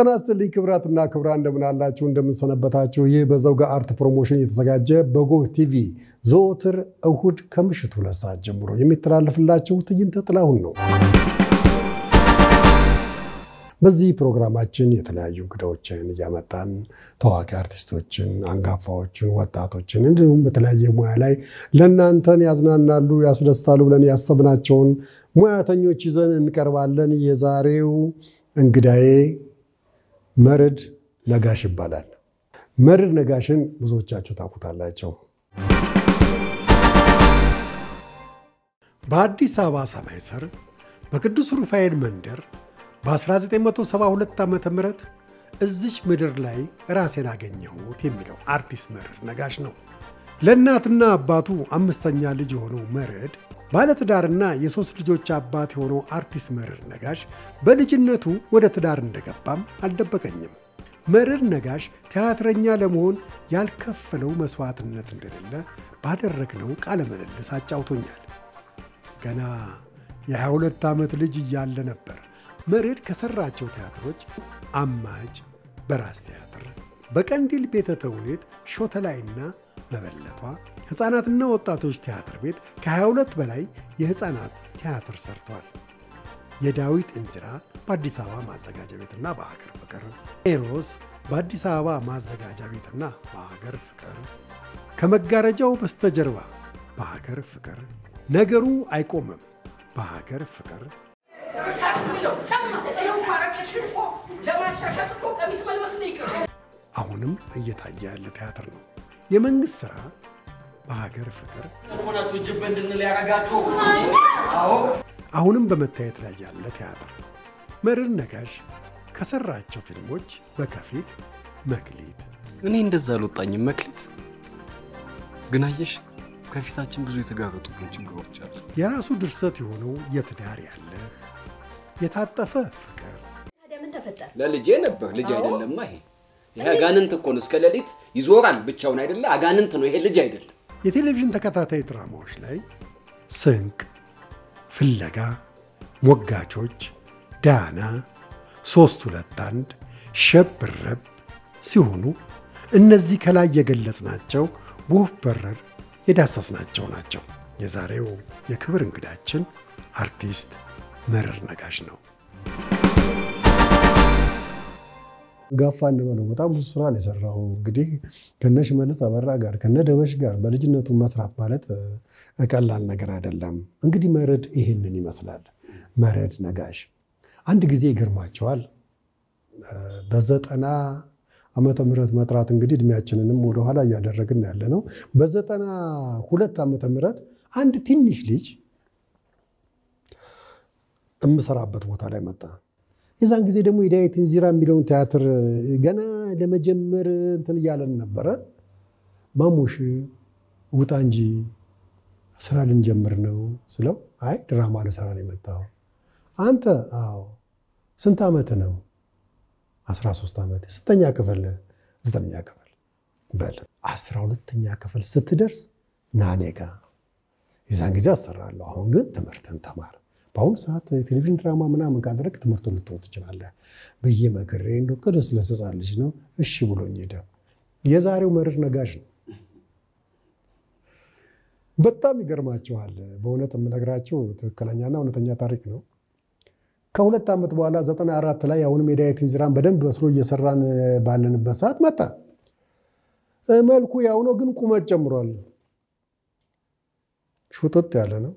ጤና ይስጥልኝ ክብራትና ክብራን እንደምን አላችሁ? እንደምንሰነበታችሁ። ይህ በዘውገ አርት ፕሮሞሽን የተዘጋጀ በጎህ ቲቪ ዘወትር እሁድ ከምሽቱ ሁለት ሰዓት ጀምሮ የሚተላለፍላችሁ ትዕይንተ ጥላሁን ነው። በዚህ ፕሮግራማችን የተለያዩ እንግዳዎችን እያመጣን ታዋቂ አርቲስቶችን፣ አንጋፋዎችን፣ ወጣቶችን እንዲሁም በተለያየ ሙያ ላይ ለእናንተን ያዝናናሉ፣ ያስደስታሉ ብለን ያሰብናቸውን ሙያተኞች ይዘን እንቀርባለን። የዛሬው እንግዳዬ መርድ ነጋሽ ይባላል። መርድ ነጋሽን ብዙዎቻችሁ ታውቁታላቸው። በአዲስ አበባ ሰማይ ስር በቅዱስ ሩፋኤል መንደር በ1972 ዓ ም እዚች ምድር ላይ ራሴን አገኘሁት የሚለው አርቲስት መርድ ነጋሽ ነው። ለእናትና አባቱ አምስተኛ ልጅ የሆነው መርድ ባለትዳርና የሦስት ልጆች አባት የሆነው አርቲስት መርድ ነጋሽ በልጅነቱ ወደ ትዳር እንደገባም አልደበቀኝም። መርድ ነጋሽ ቲያትረኛ ለመሆን ያልከፈለው መሥዋዕትነት እንደሌለ ባደረግነው ቃለ ምልልስ አጫውቶኛል። ገና የ22 ዓመት ልጅ እያለ ነበር መርድ ከሠራቸው ቲያትሮች አማጭ፣ በራስ ቲያትር፣ በቀንዲል ቤተ ተውኔት፣ ሾተላይና መበለቷ ሕፃናትና ወጣቶች ቲያትር ቤት ከ22 በላይ የሕፃናት ቲያትር ሰርቷል። የዳዊት እንዝራ በአዲስ አበባ ማዘጋጃ ቤትና በሀገር ፍቅር፣ ኤሮስ በአዲስ አበባ ማዘጋጃ ቤትና በሀገር ፍቅር፣ ከመጋረጃው በስተጀርባ በሀገር ፍቅር፣ ነገሩ አይቆምም በሀገር ፍቅር አሁንም እየታየ ያለ ቲያትር ነው። የመንግሥት ሥራ በሀገር ፍቅር አሁንም በመታየት ላይ ያለ ቲያትር ነው። መርድ ነጋሽ ከሠራቸው ፊልሞች በከፊል መክሊት፣ እኔ እንደዛ አልወጣኝም። መክሊት ግን አየሽ፣ ከፊታችን ብዙ የተጋረጡብን ችግሮች አሉ። የራሱ ድርሰት የሆነው የትዳር ያለህ፣ የታጠፈ ፍቅር ታዲያ ምን ተፈጠረ? ለልጄ ነበር። ልጅ አይደለማ ይሄ። ይሄ አጋንንት እኮ ነው። እስከ ሌሊት ይዞራል ብቻውን አይደለ? አጋንንት ነው ይሄ፣ ልጅ አይደለም። የቴሌቪዥን ተከታታይ ድራማዎች ላይ ስንቅ፣ ፍለጋ፣ ሞጋቾች፣ ዳና፣ ሶስት ሁለት አንድ፣ ሸብረብ ሲሆኑ እነዚህ ከላይ የገለጽናቸው በወፍ በረር የዳሰስናቸው ናቸው። የዛሬው የክብር እንግዳችን አርቲስት መርድ ነጋሽ ነው። ጋፋ እንበለው በጣም ብዙ ስራ ነው የሰራው። እንግዲህ ከነ ሽመልስ አበራ ጋር ከነ ደበሽ ጋር በልጅነቱ መስራት ማለት ቀላል ነገር አይደለም። እንግዲህ መርድ ይህንን ይመስላል። መርድ ነጋሽ አንድ ጊዜ ይገርማቸዋል። በዘጠና ዓመተ ምህረት መጥራት እንግዲህ እድሜያችንንም ወደኋላ እያደረግን ያለ ነው። በዘጠና ሁለት ዓመተ ምህረት አንድ ትንሽ ልጅ የምሰራበት ቦታ ላይ መጣ። የዛን ጊዜ ደግሞ የዳዊት እንዚራ የሚለውን ቲያትር ገና ለመጀመር እንትን እያለን ነበረ። ማሙሽ ውጣ እንጂ ስራ ልንጀምር ነው ስለው፣ አይ ድራማ ልሰራ ነው የመጣው። አንተ? አዎ። ስንት ዓመት ነው? 13 ዓመት። ስንተኛ ክፍል? ዘጠነኛ ክፍል። በል 12ተኛ ክፍል ስትደርስ ና እኔ ጋ። የዛን ጊዜ አሰራለሁ። አሁን ግን ትምህርትን ተማር በአሁኑ ሰዓት ቴሌቪዥን ድራማ ምናምን ካደረግ ትምህርቱን ልትወው ትችላለህ ብዬ መክሬ እንደው ቅዱስ ለሕፃን ልጅ ነው እሺ ብሎኝ ሄደ። የዛሬው መርድ ነጋሽ ነው። በጣም ይገርማችኋል። በእውነት የምነግራቸው ትክክለኛና እውነተኛ ታሪክ ነው። ከሁለት ዓመት በኋላ ዘጠና አራት ላይ አሁንም የዳዊት እንዚራን በደንብ በስሎ እየሰራን ባለንበት ሰዓት መጣ። መልኩ ያው ነው፣ ግን ቁመት ጨምሯል። ሹጥጥ ያለ ነው።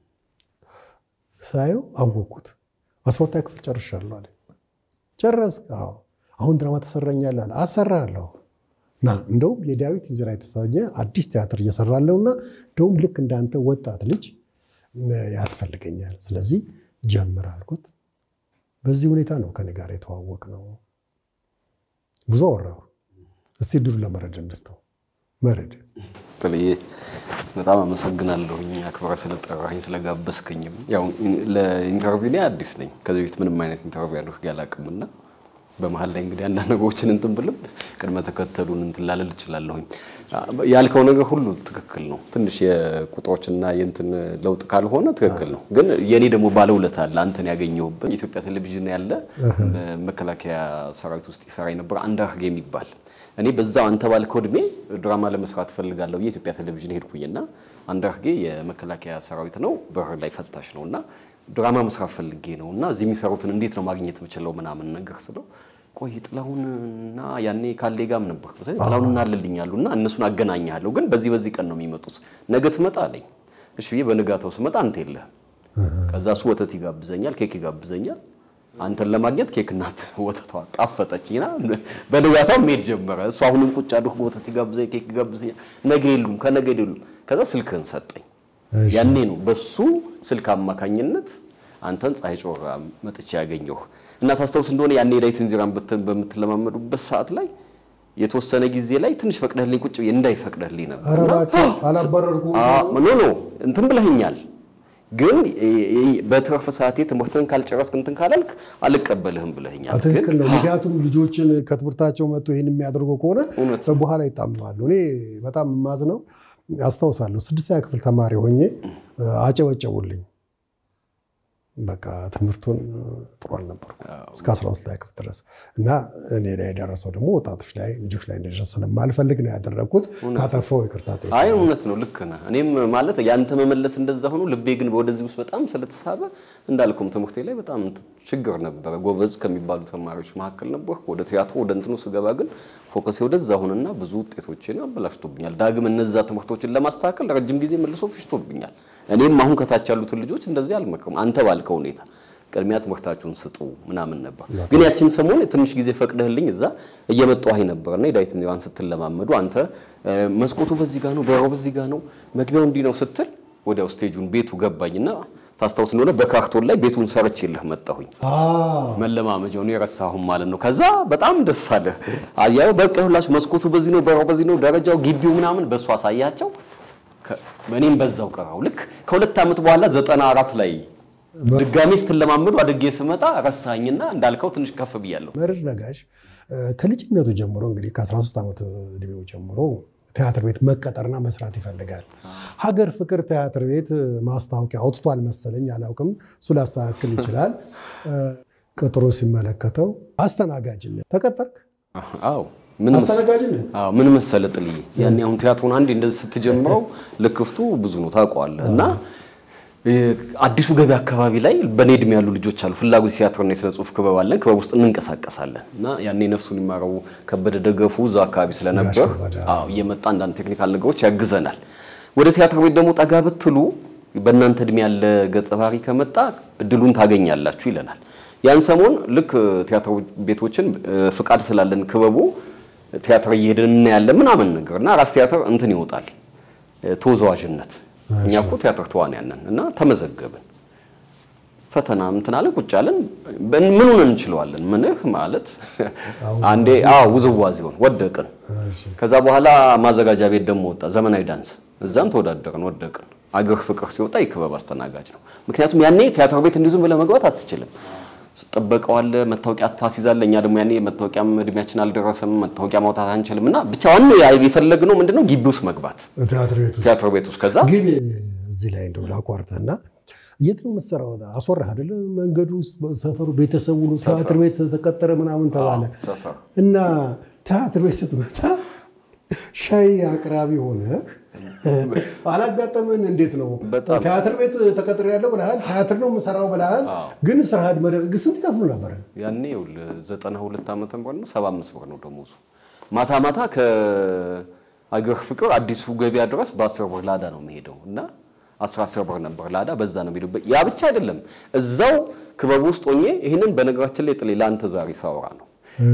ሳየው አወቅኩት። አስራ ሁለተኛ ክፍል ጨርሻለሁ አለ። ጨረስክ? አዎ። አሁን ድራማ ተሰራኛል አለ። አሰራለሁ እና እንደውም የዳዊት እንዚራ የተሰኘ አዲስ ቲያትር እየሰራለሁ እና እንደውም ልክ እንዳንተ ወጣት ልጅ ያስፈልገኛል፣ ስለዚህ ጀምር አልኩት። በዚህ ሁኔታ ነው ከኔ ጋር የተዋወቅ ነው። ብዙ አወራሁ። እስቲ ድሉ ለመርድ እንስተው። መርድ ጥልዬ በጣም አመሰግናለሁኝ አክብረህ ስለጠራኸኝ ስለጋበዝከኝም። ያው ለኢንተርቪው እኔ አዲስ ነኝ። ከዚህ በፊት ምንም አይነት ኢንተርቪው አድርጌ አላውቅም እና በመሀል ላይ እንግዲህ አንዳንድ ነገሮችን እንትን ብልም ቅድመ ተከተሉን እንትን ላልል እችላለሁኝ። ያልከው ነገር ሁሉ ትክክል ነው። ትንሽ የቁጥሮችና የእንትን ለውጥ ካልሆነ ትክክል ነው። ግን የእኔ ደግሞ ባለውለታ አለ አንተን ያገኘሁበት የኢትዮጵያ ቴሌቪዥን ያለ መከላከያ ሰራዊት ውስጥ ይሰራ የነበረ አንዳርጌ የሚባል እኔ በዛው አንተ ባልከው እድሜ ድራማ ለመስራት ፈልጋለሁ የኢትዮጵያ ቴሌቪዥን ሄድኩኝና አንዳርጌ የመከላከያ ሰራዊት ነው፣ በር ላይ ፈታሽ ነው እና ድራማ መስራት ፈልጌ ነው እና እዚህ የሚሰሩትን እንዴት ነው ማግኘት የምችለው ምናምን ነገር ስለው ቆይ ጥላሁንና ያኔ ካሌ ጋም ነበር ጥላሁን እናልልኝ አሉ እና እነሱን አገናኛለሁ፣ ግን በዚህ በዚህ ቀን ነው የሚመጡት፣ ነገ ትመጣ አለኝ። እሺ ብዬ በንጋታው ስመጣ አንተ የለህም። ከዛ እሱ ወተት ይጋብዘኛል፣ ኬክ ይጋብዘኛል። አንተን ለማግኘት ኬክና ወተቷ ጣፈጠችና በንጋታው መሄድ ጀመረ። እሱ አሁንም ቁጭ አድርጎ ወተት ይጋብዘኝ፣ ኬክ ይጋብዘኛል። ነገ የሉም፣ ከነገ የሉም። ከዛ ስልክህን ሰጠኝ። ያኔ ነው በሱ ስልክ አማካኝነት አንተን ፀሐይ ጮራ መጥቼ ያገኘሁ እና ታስታውስ እንደሆነ ያኔ ላይት እንዚራን በምትለማመዱበት ሰዓት ላይ የተወሰነ ጊዜ ላይ ትንሽ ፈቅደህልኝ ቁጭ ብዬ እንዳይፈቅደህልኝ ነበር። ኧረ እባክህ አላባረርኩህም። ኖ ኖ እንትን ብለህኛል፣ ግን በትርፍ ሰዓቴ ትምህርትን ካልጨረስክ እንትን ካላልክ አልቀበልህም ብለህኛል። ትክክል ነው። ምክንያቱም ልጆችን ከትምህርታቸው መጥቶ ይህን የሚያደርጉ ከሆነ በኋላ ይጣምማሉ። እኔ በጣም የማዝነው አስታውሳለሁ፣ ስድስተኛ ክፍል ተማሪ ሆኜ አጨበጨቡልኝ። በቃ ትምህርቱን ጥሩ አልነበርኩ እስከ 12 ላይ ክፍል ድረስ እና እኔ ላይ የደረሰው ደግሞ ወጣቶች ላይ ልጆች ላይ እንደደረሰ ስለማልፈልግ ነው ያደረግኩት። ካጠፋው ይቅርታ ጠይቃለሁ። አይ እውነት ነው፣ ልክ ነህ። እኔም ማለት ያንተ መመለስ እንደዛ ሆኖ ልቤ ግን ወደዚህ ውስጥ በጣም ስለተሳበ እንዳልኩም ትምህርቴ ላይ በጣም ችግር ነበረ። ጎበዝ ከሚባሉ ተማሪዎች መካከል ነበርኩ። ወደ ቲያትሮ ወደ እንትኑ ስገባ ግን ፎከሴ ወደዛ ሆነና ብዙ ውጤቶችን አበላሽቶብኛል። ዳግም እነዛ ትምህርቶችን ለማስተካከል ረጅም ጊዜ መልሶ ፍሽቶብኛል። እኔም አሁን ከታች ያሉትን ልጆች እንደዚህ አልመክርም። አንተ ባልከው ሁኔታ ቅድሚያ ትምህርታችሁን ስጡ ምናምን ነበር። ግን ያችን ሰሞን ትንሽ ጊዜ ፈቅደህልኝ እዛ እየመጣሁ ነበርና የዳዊት እንዚራን ስትለማመዱ አንተ መስኮቱ በዚህ ጋር ነው፣ በሩ በዚህ ጋር ነው፣ መግቢያው እንዲህ ነው ስትል ወዲያው ስቴጁን ቤቱ ገባኝና ታስታውስ እንደሆነ በካርቶን ላይ ቤቱን ሰርቼልህ መጣሁኝ። መለማመጃውን የረሳሁም ማለት ነው። ከዛ በጣም ደስ አለ። አያዩ በቃ ሁላችሁ መስኮቱ በዚህ ነው፣ በሩ በዚህ ነው፣ ደረጃው፣ ግቢው ምናምን በእሱ አሳያቸው። እኔም በዛው ቀራው። ልክ ከሁለት ዓመት በኋላ ዘጠና አራት ላይ ድጋሜ ስትለማመዱ አድጌ ስመጣ ረሳኝና እንዳልከው ትንሽ ከፍ ብያለሁ። መርዕድ ነጋሽ ከልጅነቱ ጀምሮ እንግዲህ ከ13 ዓመት እድሜው ጀምሮ ቲያትር ቤት መቀጠርና መስራት ይፈልጋል። ሀገር ፍቅር ቲያትር ቤት ማስታወቂያ አውጥቷል መሰለኝ፣ አላውቅም። እሱ ሊያስተካክል ይችላል። ቅጥሩ ሲመለከተው አስተናጋጅነት ተቀጠርክ? አዎ ምን አስተናጋጅነት ምን መሰለ ጥልዬ፣ ያኔ አሁን ቲያትሩን አንዴ እንደዚህ ስትጀምረው ልክፍቱ ብዙ ነው ታውቀዋለህ። እና አዲሱ ገበያ አካባቢ ላይ በኔ እድሜ ያሉ ልጆች አሉ። ፍላጎት ቲያትርና የስነ ጽሁፍ ክበብ አለን። ክበብ ውስጥ እንንቀሳቀሳለን እና ያኔ ነፍሱን ይማረው ከበደ ደገፉ እዛ አካባቢ ስለነበር አዎ እየመጣ አንዳንድ ቴክኒካል ነገሮች ያግዘናል። ወደ ቲያትር ቤት ደግሞ ጠጋ ብትሉ በእናንተ እድሜ ያለ ገጸ ባህሪ ከመጣ እድሉን ታገኛላችሁ ይለናል። ያን ሰሞን ልክ ቲያትር ቤቶችን ፍቃድ ስላለን ክበቡ ቲያትር እየሄድን እናያለን ምናምን ነገር እና ራስ ቲያትር እንትን ይወጣል ተወዛዋዥነት እኛ እኮ ቲያትር ተዋንያን ነን እና ተመዘገብን። ፈተና እንትን አለ ቁጭ አለን። ምኑን እንችለዋለን? ምንህ ማለት አንዴ አዎ ውዝዋዜውን ወደቅን። ከዛ በኋላ ማዘጋጃ ቤት ደግሞ ወጣ ዘመናዊ ዳንስ፣ እዛም ተወዳደርን፣ ወደቅን። አገር ፍቅር ሲወጣ የክበብ አስተናጋጅ ነው። ምክንያቱም ያኔ ቲያትር ቤት እንዲሁ ዝም ብለህ መግባት አትችልም። ጥበቃው አለ፣ መታወቂያ ታስይዛለህ። እኛ ደግሞ ያኔ መታወቂያም እድሜያችን አልደረሰም፣ መታወቂያ ማውጣት አንችልም። እና ብቻ ዋናው የፈለግነው ምንድነው ግቢ ውስጥ መግባት ቲያትር ቤት ውስጥ ቲያትር ቤት ውስጥ። ከዛ ግን እዚህ ላይ እንደው ላቋርጥህና የት ነው የምትሰራው? አስወራህ አይደለ? መንገዱ ውስጥ ሰፈሩ፣ ቤተሰቡ ነው ቲያትር ቤት ተቀጠረ ምናምን ተባለ እና ቲያትር ቤት ስትመጣ ሻይ አቅራቢ ሆነ አላጋጠምን? እንዴት ነው ቲያትር ቤት ተቀጥሬ ያለው ብለሃል፣ ቲያትር ነው የምሰራው ብለሃል። ግን ስራ መደብ ስንት ይከፍሉ ነበር? ያኔ ይኸውልህ ዘጠና ሁለት ዓመተ ምህረት ነው ሰባ አምስት ብር ነው ደሞዙ። ማታ ማታ ከአገር ፍቅር አዲሱ ገበያ ድረስ በአስር ብር ላዳ ነው የሚሄደው እና አስራ አስር ብር ነበር ላዳ፣ በዛ ነው የሚሄደው። ያ ብቻ አይደለም እዛው ክበብ ውስጥ ሆኜ ይህንን በነገራችን ላይ ጥሌ ለአንተ ዛሬ ሳወራ ነው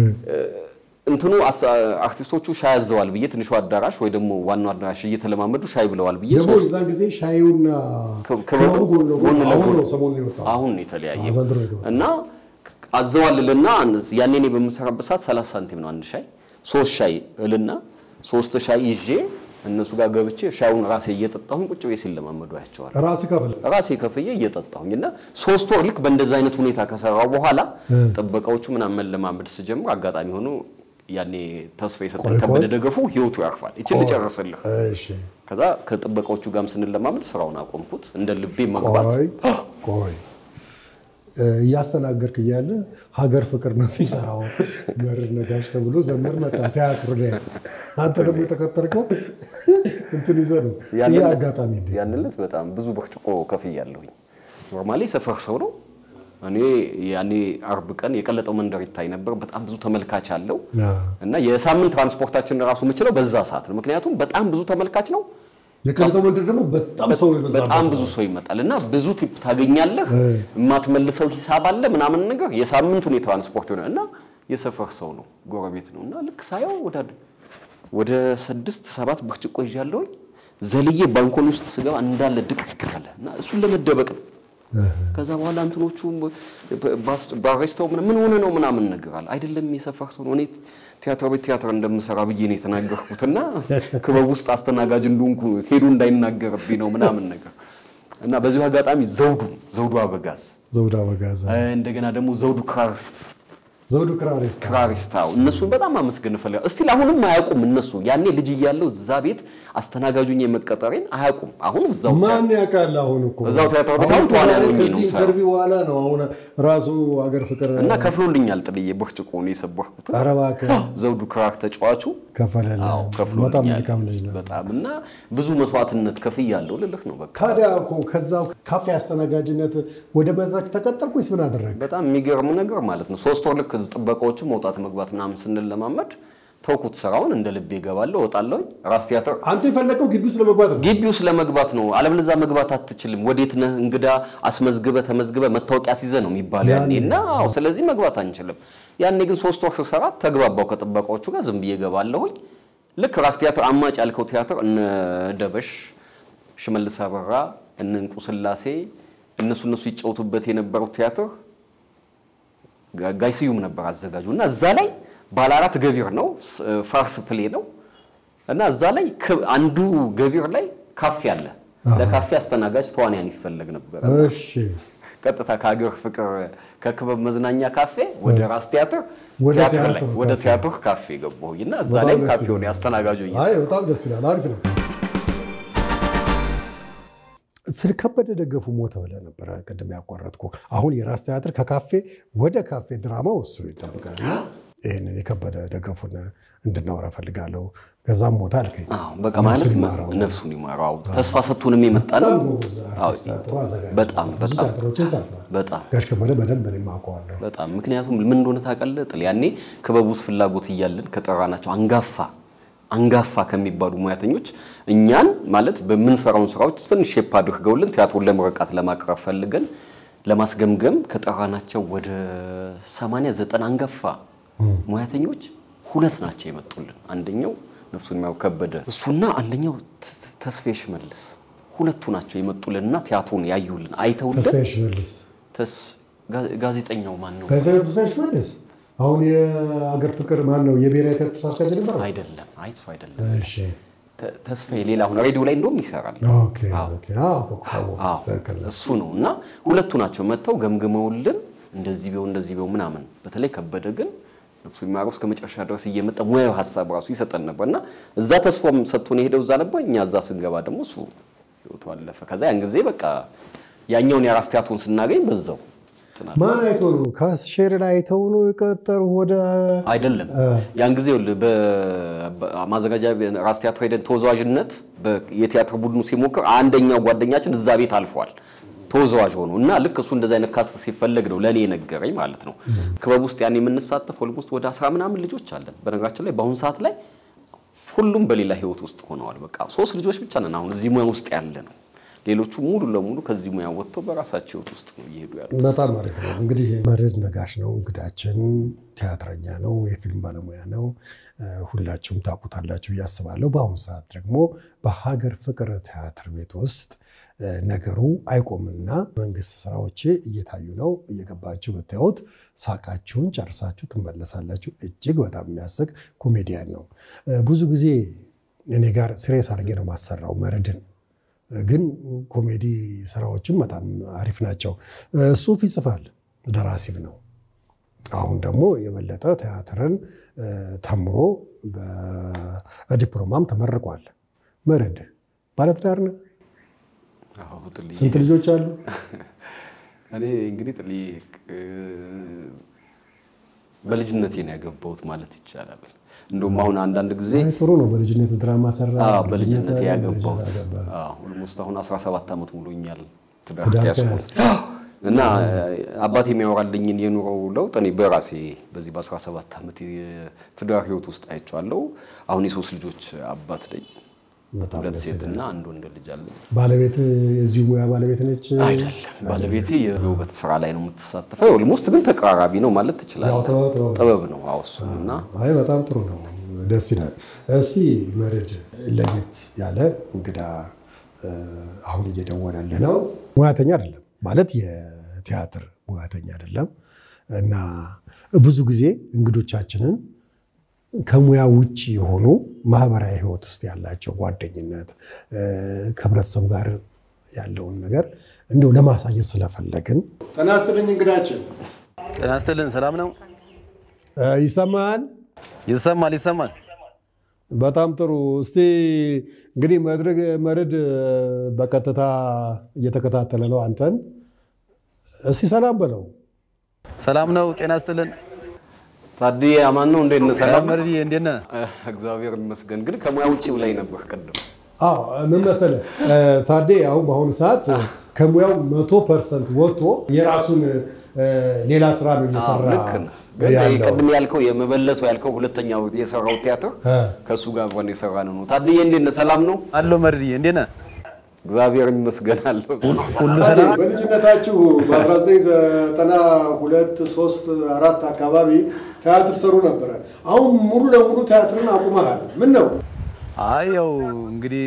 እንትኑ አርቲስቶቹ ሻይ አዘዋል ብዬ ትንሹ አዳራሽ ወይ ደግሞ ዋናው አዳራሽ እየተለማመዱ ሻይ ብለዋል ብዬ ደግሞ እዛን ጊዜ ሻዩና ክበቡ ጎን ለጎን አሁን ነው ሰሞኑን የወጣው አሁን የተለያየ ዘንድሮ የተወጣው እና አዘዋልልና ያኔ እኔ በምሰራበት ሰዓት 30 ሳንቲም ነው አንድ ሻይ። ሶስት ሻይ እልና ሶስት ሻይ ይዤ እነሱ ጋር ገብቼ ሻዩን ራሴ እየጠጣሁኝ ቁጭ ብዬ ሲለማመዱ ያቸዋል። ራስ ከፍለ ራሴ ከፍዬ እየጠጣሁኝ እና ሶስት ወር ልክ በእንደዛ አይነት ሁኔታ ከሰራው በኋላ ጥበቃዎቹ ምናምን መለማመድ ስጀምር አጋጣሚ ሆኖ ያኔ ተስፋ የሰጠን ቆይ ቆይ። ከበደ ደገፉ ህይወቱ ያርፋል። ይችን ልጨርስልህ። እሺ ከዛ ከጥበቃዎቹ ጋርም ስንለማመድ ስራውን አቆምኩት። እንደ ልቤ መግባት ቆይ ቆይ እ፣ እያስተናገድክ እያለ ሀገር ፍቅር ነው የሚሰራው መርህ ነጋሽ ተብሎ ዘመር መጣ ቲያትሩ ላይ አንተ ደግሞ የተከተልከው እንትን ይዘህ ነው። ይህ አጋጣሚ እንዴት ያን ዕለት በጣም ብዙ ብርጭቆ ከፍያለሁኝ። ኖርማሊ ሰፈር ሰው ነው። እኔ ያኔ አርብ ቀን የቀለጠው መንደር ይታይ ነበር። በጣም ብዙ ተመልካች አለው አ፣ እና የሳምንት ትራንስፖርታችን ራሱ የምችለው በዛ ሰዓት ነው። ምክንያቱም በጣም ብዙ ተመልካች ነው። የቀለጠው መንደር ደግሞ በጣም ሰው የበዛበት በጣም ነው። ብዙ ሰው ይመጣል እና ብዙ ቲፕ ታገኛለህ። የማትመልሰው ሂሳብ አለ ምናምን ነገር የሳምንቱን የትራንስፖርት ሆነ እና የሰፈር ሰው ነው ጎረቤት ነው እና ልክ ሳየው ወደ ወደ ስድስት ሰባት ብርጭቆ ይዣለሁኝ ዘልዬ ባንኮኒ ውስጥ ስገባ እንዳለ ድቅቅ አለ እና እሱን ለመደበቅ ነው። ከዛ በኋላ እንትኖቹ ባሬስተው ምን ሆነ ነው ምናምን ነገር አለ። አይደለም የሰፈር ሰው ነው። እኔ ቲያትር ቤት ቲያትር እንደምሰራ ብዬ ነው የተናገርኩትና ክበብ ውስጥ አስተናጋጅ እንደሆንኩ ሄዱ እንዳይናገርብኝ ነው ምናምን ነገር እና በዚሁ አጋጣሚ ዘውዱ ዘውዱ አበጋዝ ዘውድ አበጋዝ እንደገና ደግሞ ዘውዱ ክራሪስት ዘውዱ ክራሪስታ ክራሪስታው እነሱን በጣም አመስገን እፈልጋለሁ። እስቲል አሁንም አያውቁም እነሱ ያኔ ልጅ እያለሁ እዛ ቤት አስተናጋጁኝ የመቀጠሬን አያውቁም። አሁን እዛው ማን ያውቃል? አሁን እኮ እዛው ቲያትር ቤት አሁን አሁን ተዋናያን ሆኜ ነው ከዚህ የምሰራው። ኢንተርቪው በኋላ ነው አሁን ራሱ ሀገር ፍቅር እና ከፍሎልኛል ጥልዬ ብርጭቆ ነው የሰበርኩት። ኧረ እባክህ ዘውዱ ክራር ተጫዋቹ ከፈለልህ። አዎ በጣም ከፍሎልኛል። መልካም ልጅ ነው። በጣም እና ብዙ መስዋዕትነት ከፍያለሁ ልልህ ነው በቃ ታዲያ እኮ ከዛው ካፌ አስተናጋጅነት ወደ መድረክ ተቀጠርኩ ወይስ ምን አደረግ? በጣም የሚገርም ነገር ማለት ነው። ሶስት ወር ልክ ጥበቃዎቹ መውጣት መግባት ምናምን ስንለማመድ ተውኩት ስራውን። እንደ ልቤ እገባለሁ እወጣለሁ። ራስ ቲያትር አንተ የፈለገው ግቢ ውስጥ ለመግባት ነው። ግቢ ውስጥ ለመግባት ነው። አለበለዚያ መግባት አትችልም። ወዴት ነህ እንግዳ አስመዝግበ ተመዝግበ መታወቂያ ሲይዘ ነው የሚባለው ያኔ እና አዎ፣ ስለዚህ መግባት አንችልም። ያኔ ግን ሶስት ወር ስሰራ ተግባባው ከጥበቃዎቹ ጋር ዝም ብዬ እገባለሁኝ። ልክ ራስ ቲያትር አማጭ ያልከው ቲያትር እነ ደበሽ፣ ሽመልስ አበራ፣ እነ እንቁ ስላሴ እነሱ እነሱ ይጫወቱበት የነበረው ቲያትር ጋ- ጋይ ስዩም ነበር አዘጋጁ እና እዛ ላይ ባለ አራት ገቢር ነው ስ- ፋርስ ፕሌ ነው እና እዛ ላይ ክ- አንዱ ገቢር ላይ ካፌ አለ። ለካፌ አስተናጋጅ ተዋንያን ይፈለግ ነበር። እሺ ቀጥታ ከሀገር ፍቅር ከክበብ መዝናኛ ካፌ ወደ ራስ ቲያትር ወደ ቲያትር ላይ ቲያትር ወደ ካፌ። ቲያትር ካፌ ገባሁኝ እና እዛ በጣም ላይ ደስ ካፌ ሆነ ይላል። አስተናጋጁ እየ- አይ በጣም ደስ ይላል። አሪፍ ነው። ስለ ከበደ ደገፉ ሞተ ብለህ ነበረ ቅድም ያቋረጥኩ። አሁን የራስ ቲያትር ከካፌ ወደ ካፌ ድራማው እሱ ይጠብቃል። እና ይህንን የከበደ ደገፉን እንድናወራ ፈልጋለሁ። ከዛም ሞተ አልከኝ። አዎ በቃ ነፍሱን ማለት ይማረው። ነፍሱን ይማረው። ተስፋ ሰጥቶንም የመጣ ነው። በጣም ጎበዝ አርቲስት፣ ጥሩ አዘጋጅ። በጣም ብዙ በጣም ቲያትሮችን ሰርቷል። በጣም ጋሽ ከበደ በደንብ እኔም አውቀዋለሁ። በጣም ምክንያቱም ምን እንደሆነ ታውቃለህ ጥል ያኔ ክበብ ውስጥ ፍላጎት እያለን ከጠራናቸው አንጋፋ አንጋፋ ከሚባሉ ሙያተኞች እኛን ማለት በምንሰራውን ስራዎች ትንሽ ሼፕ አድርገውልን ቲያትሩን ለምረቃት ለማቅረብ ፈልገን ለማስገምገም ከጠራናቸው ወደ 80 ዘጠና አንጋፋ ሙያተኞች ሁለት ናቸው የመጡልን። አንደኛው ነፍሱን የሚያው ከበደ እሱና አንደኛው ተ- ተስፋዬ ሽመልስ ሁለቱ ናቸው የመጡልንና ቲያትሩን ያዩልን አይተውልን ተስፋዬ ሽመልስ ተስ ጋ- ጋዜጠኛው ማን ነው? ጋዜጠኛ ተስፋዬ ሽመልስ አሁን የአገር ፍቅር ማን ነው የብሔራዊ ቲያትር ስራ አስኪያጅ ነበር? አይደለም፣ አይ እሱ አይደለም። እሺ ተ- ተስፋዬ ሌላ አሁን ሬዲዮ ላይ እንደውም ይሰራል። ኦኬ ኦኬ። አዎ አዎ አዎ፣ ትክክል ነው። እሱ ነው እና ሁለቱ ናቸው መጥተው ገምግመውልን እንደዚህ ቢሆን እንደዚህ ቢሆን ምናምን። በተለይ ከበደ ግን ነፍሱ የሚማረው እስከ መጨረሻ ድረስ እየመጣ ሙያዊ ሀሳብ ራሱ ይሰጠን ነበር እና እዛ ተስፋም ሰጥቶን የሄደው እዛ ነበር። እኛ እዛ ስንገባ ደግሞ እሱ ህይወቱ አለፈ። ከዛ ያን ጊዜ በቃ ያኛውን የራስ ቲያትሩን ስናገኝ በዛው እንትን አለ። ማን አይቶ ነው? ከሼር ላይ አይተው ነው የቀጠሩ ወደ አይደለም ያን ጊዜ ይኸውልህ በማዘጋጃ ራስ ቲያትር ሄደን ተወዛዋዥነት በ- የቲያትር ቡድኑ ሲሞክር አንደኛው ጓደኛችን እዛ ቤት አልፏል ተወዛዋዥ ሆኖ እና ልክ እሱ እንደዚህ አይነት ካስት ሲፈለግ ነው ለእኔ የነገረኝ ማለት ነው። ክበብ ውስጥ ያን የምንሳተፍ ኦልሞስት ወደ አስራ ምናምን ልጆች አለን። በነገራችን ላይ በአሁኑ ሰዓት ላይ ሁሉም በሌላ ህይወት ውስጥ ሆነዋል። በቃ ሶስት ልጆች ብቻ ነን አሁን እዚህ ሙያ ውስጥ ያለ ነው። ሌሎቹ ሙሉ ለሙሉ ከዚህ ሙያ ወጥተው በራሳቸው ህይወት ውስጥ ነው እየሄዱ ያሉ። በጣም አሪፍ ነው። እንግዲህ መርዕድ ነጋሽ ነው እንግዳችን። ቲያትረኛ ነው፣ የፊልም ባለሙያ ነው። እ፣ ሁላችሁም ታውቁታላችሁ ብዬ አስባለሁ። በአሁኑ ሰዓት ደግሞ በሀገር ፍቅር ቲያትር ቤት ውስጥ እ፣ ነገሩ አይቆምና መንግስት ስራዎቼ እየታዩ ነው። እየገባችሁ ብታዩት ሳቃችሁን ጨርሳችሁ ትመለሳላችሁ። እጅግ በጣም የሚያስቅ ኮሜዲያን ነው። እ፣ ብዙ ጊዜ እኔ ጋር ስሬስ አድርጌ ነው ማሰራው መርድን ግን ኮሜዲ ስራዎችም በጣም አሪፍ ናቸው። ጽሁፍ ይጽፋል፣ ደራሲም ነው። አሁን ደግሞ የበለጠ ቲያትርን ተምሮ በዲፕሎማም ተመርቋል። መርድ ባለትዳር ነህ? አዎ፣ ጥልዬ። ስንት ልጆች አሉ? እኔ እንግዲህ ጥልዬ በልጅነቴ ነው ያገባሁት ማለት ይቻላል። እንደውም አሁን አንዳንድ ጊዜ አይ ጥሩ ነው። በልጅነት ድራማ ሰራ። አዎ፣ በልጅነቴ ላይ ያገባሁት በልጅነት አገባ። አዎ፣ ኦልሞስት አሁን 17 ዓመት ሙሉኛል ትዳር ትዳር ከያዝኩት። እና አባቴ የሚያወራልኝን የኑሮ ለውጥ እኔ በራሴ በዚህ በ17 ዓመት የትዳር ህይወት ውስጥ አይቼዋለሁ። አሁን የሶስት ልጆች አባት ነኝ። በጣም ሁለት ደስ ሴት ይላል። እና አንድ ወንድ ልጅ አለኝ። ባለቤት የዚህ ሙያ ባለቤት ነች? አይደለም ባለቤቴ የውበት ስራ ላይ ነው የምትሳተፈው። ኦልሞስት ግን ተቀራራቢ ነው ማለት ያው ትችላለህ። ጥበብ ጥበብ ጥበብ ነው አዎ፣ እሱ እና አይ በጣም ጥሩ ነው፣ ደስ ይላል። እስቲ መርድ ለየት ያለ እንግዳ እ፣ አሁን እየደወለልህ ነው። ሙያተኛ አይደለም ማለት የቲያትር ሙያተኛ አይደለም እና ብዙ ጊዜ እንግዶቻችንን ከሙያ ውጭ የሆኑ ማህበራዊ ህይወት ውስጥ ያላቸው ጓደኝነት እ፣ ከህብረተሰቡ ጋር ያለውን ነገር እንዲሁ ለማሳየት ስለፈለግን ጤና ይስጥልኝ እንግዳችን ጤና ይስጥልን። ሰላም ነው? እ፣ ይሰማሃል? ይሰማል ይሰማል። በጣም ጥሩ። እስቲ እንግዲህ መድረግ መርድ በቀጥታ እየተከታተለ ነው አንተን። እስቲ ሰላም በለው። ሰላም ነው? ጤና ይስጥልን። ታዲያ አማን ነው እንዴት ነህ? ሰላም መርዲ እንዴት ነህ? እግዚአብሔር ይመስገን። ግን ከሙያ ውጭ ብላኝ ነበር ቅድም። አዎ ምን መሰለህ እ፣ ታዴ አሁን በአሁኑ ሰዓት ከሙያው መቶ ፐርሰንት ወጥቶ የራሱን እ፣ ሌላ ስራ ነው እየሰራ ልክ ነህ። ግን ያለው። ቅድም ያልከው የመበለቱ ያልከው ሁለተኛው የሰራው ቲያትር እ፣ ከእሱ ጋር አብረን የሰራ ነው። ታዲያ እንዴት ነህ? ሰላም ነው? አሎ መርዲ እንዴት ነህ? እግዚአብሔር ይመስገን አለው። ሁሉ ታዴ ሰላም? በልጅነታችሁ በ1992 3 4 አካባቢ ቲያትር ሰሩ ነበረ። አሁን ሙሉ ለሙሉ ቲያትርን አቁመሃል። ምን ነው? አይ ያው እንግዲህ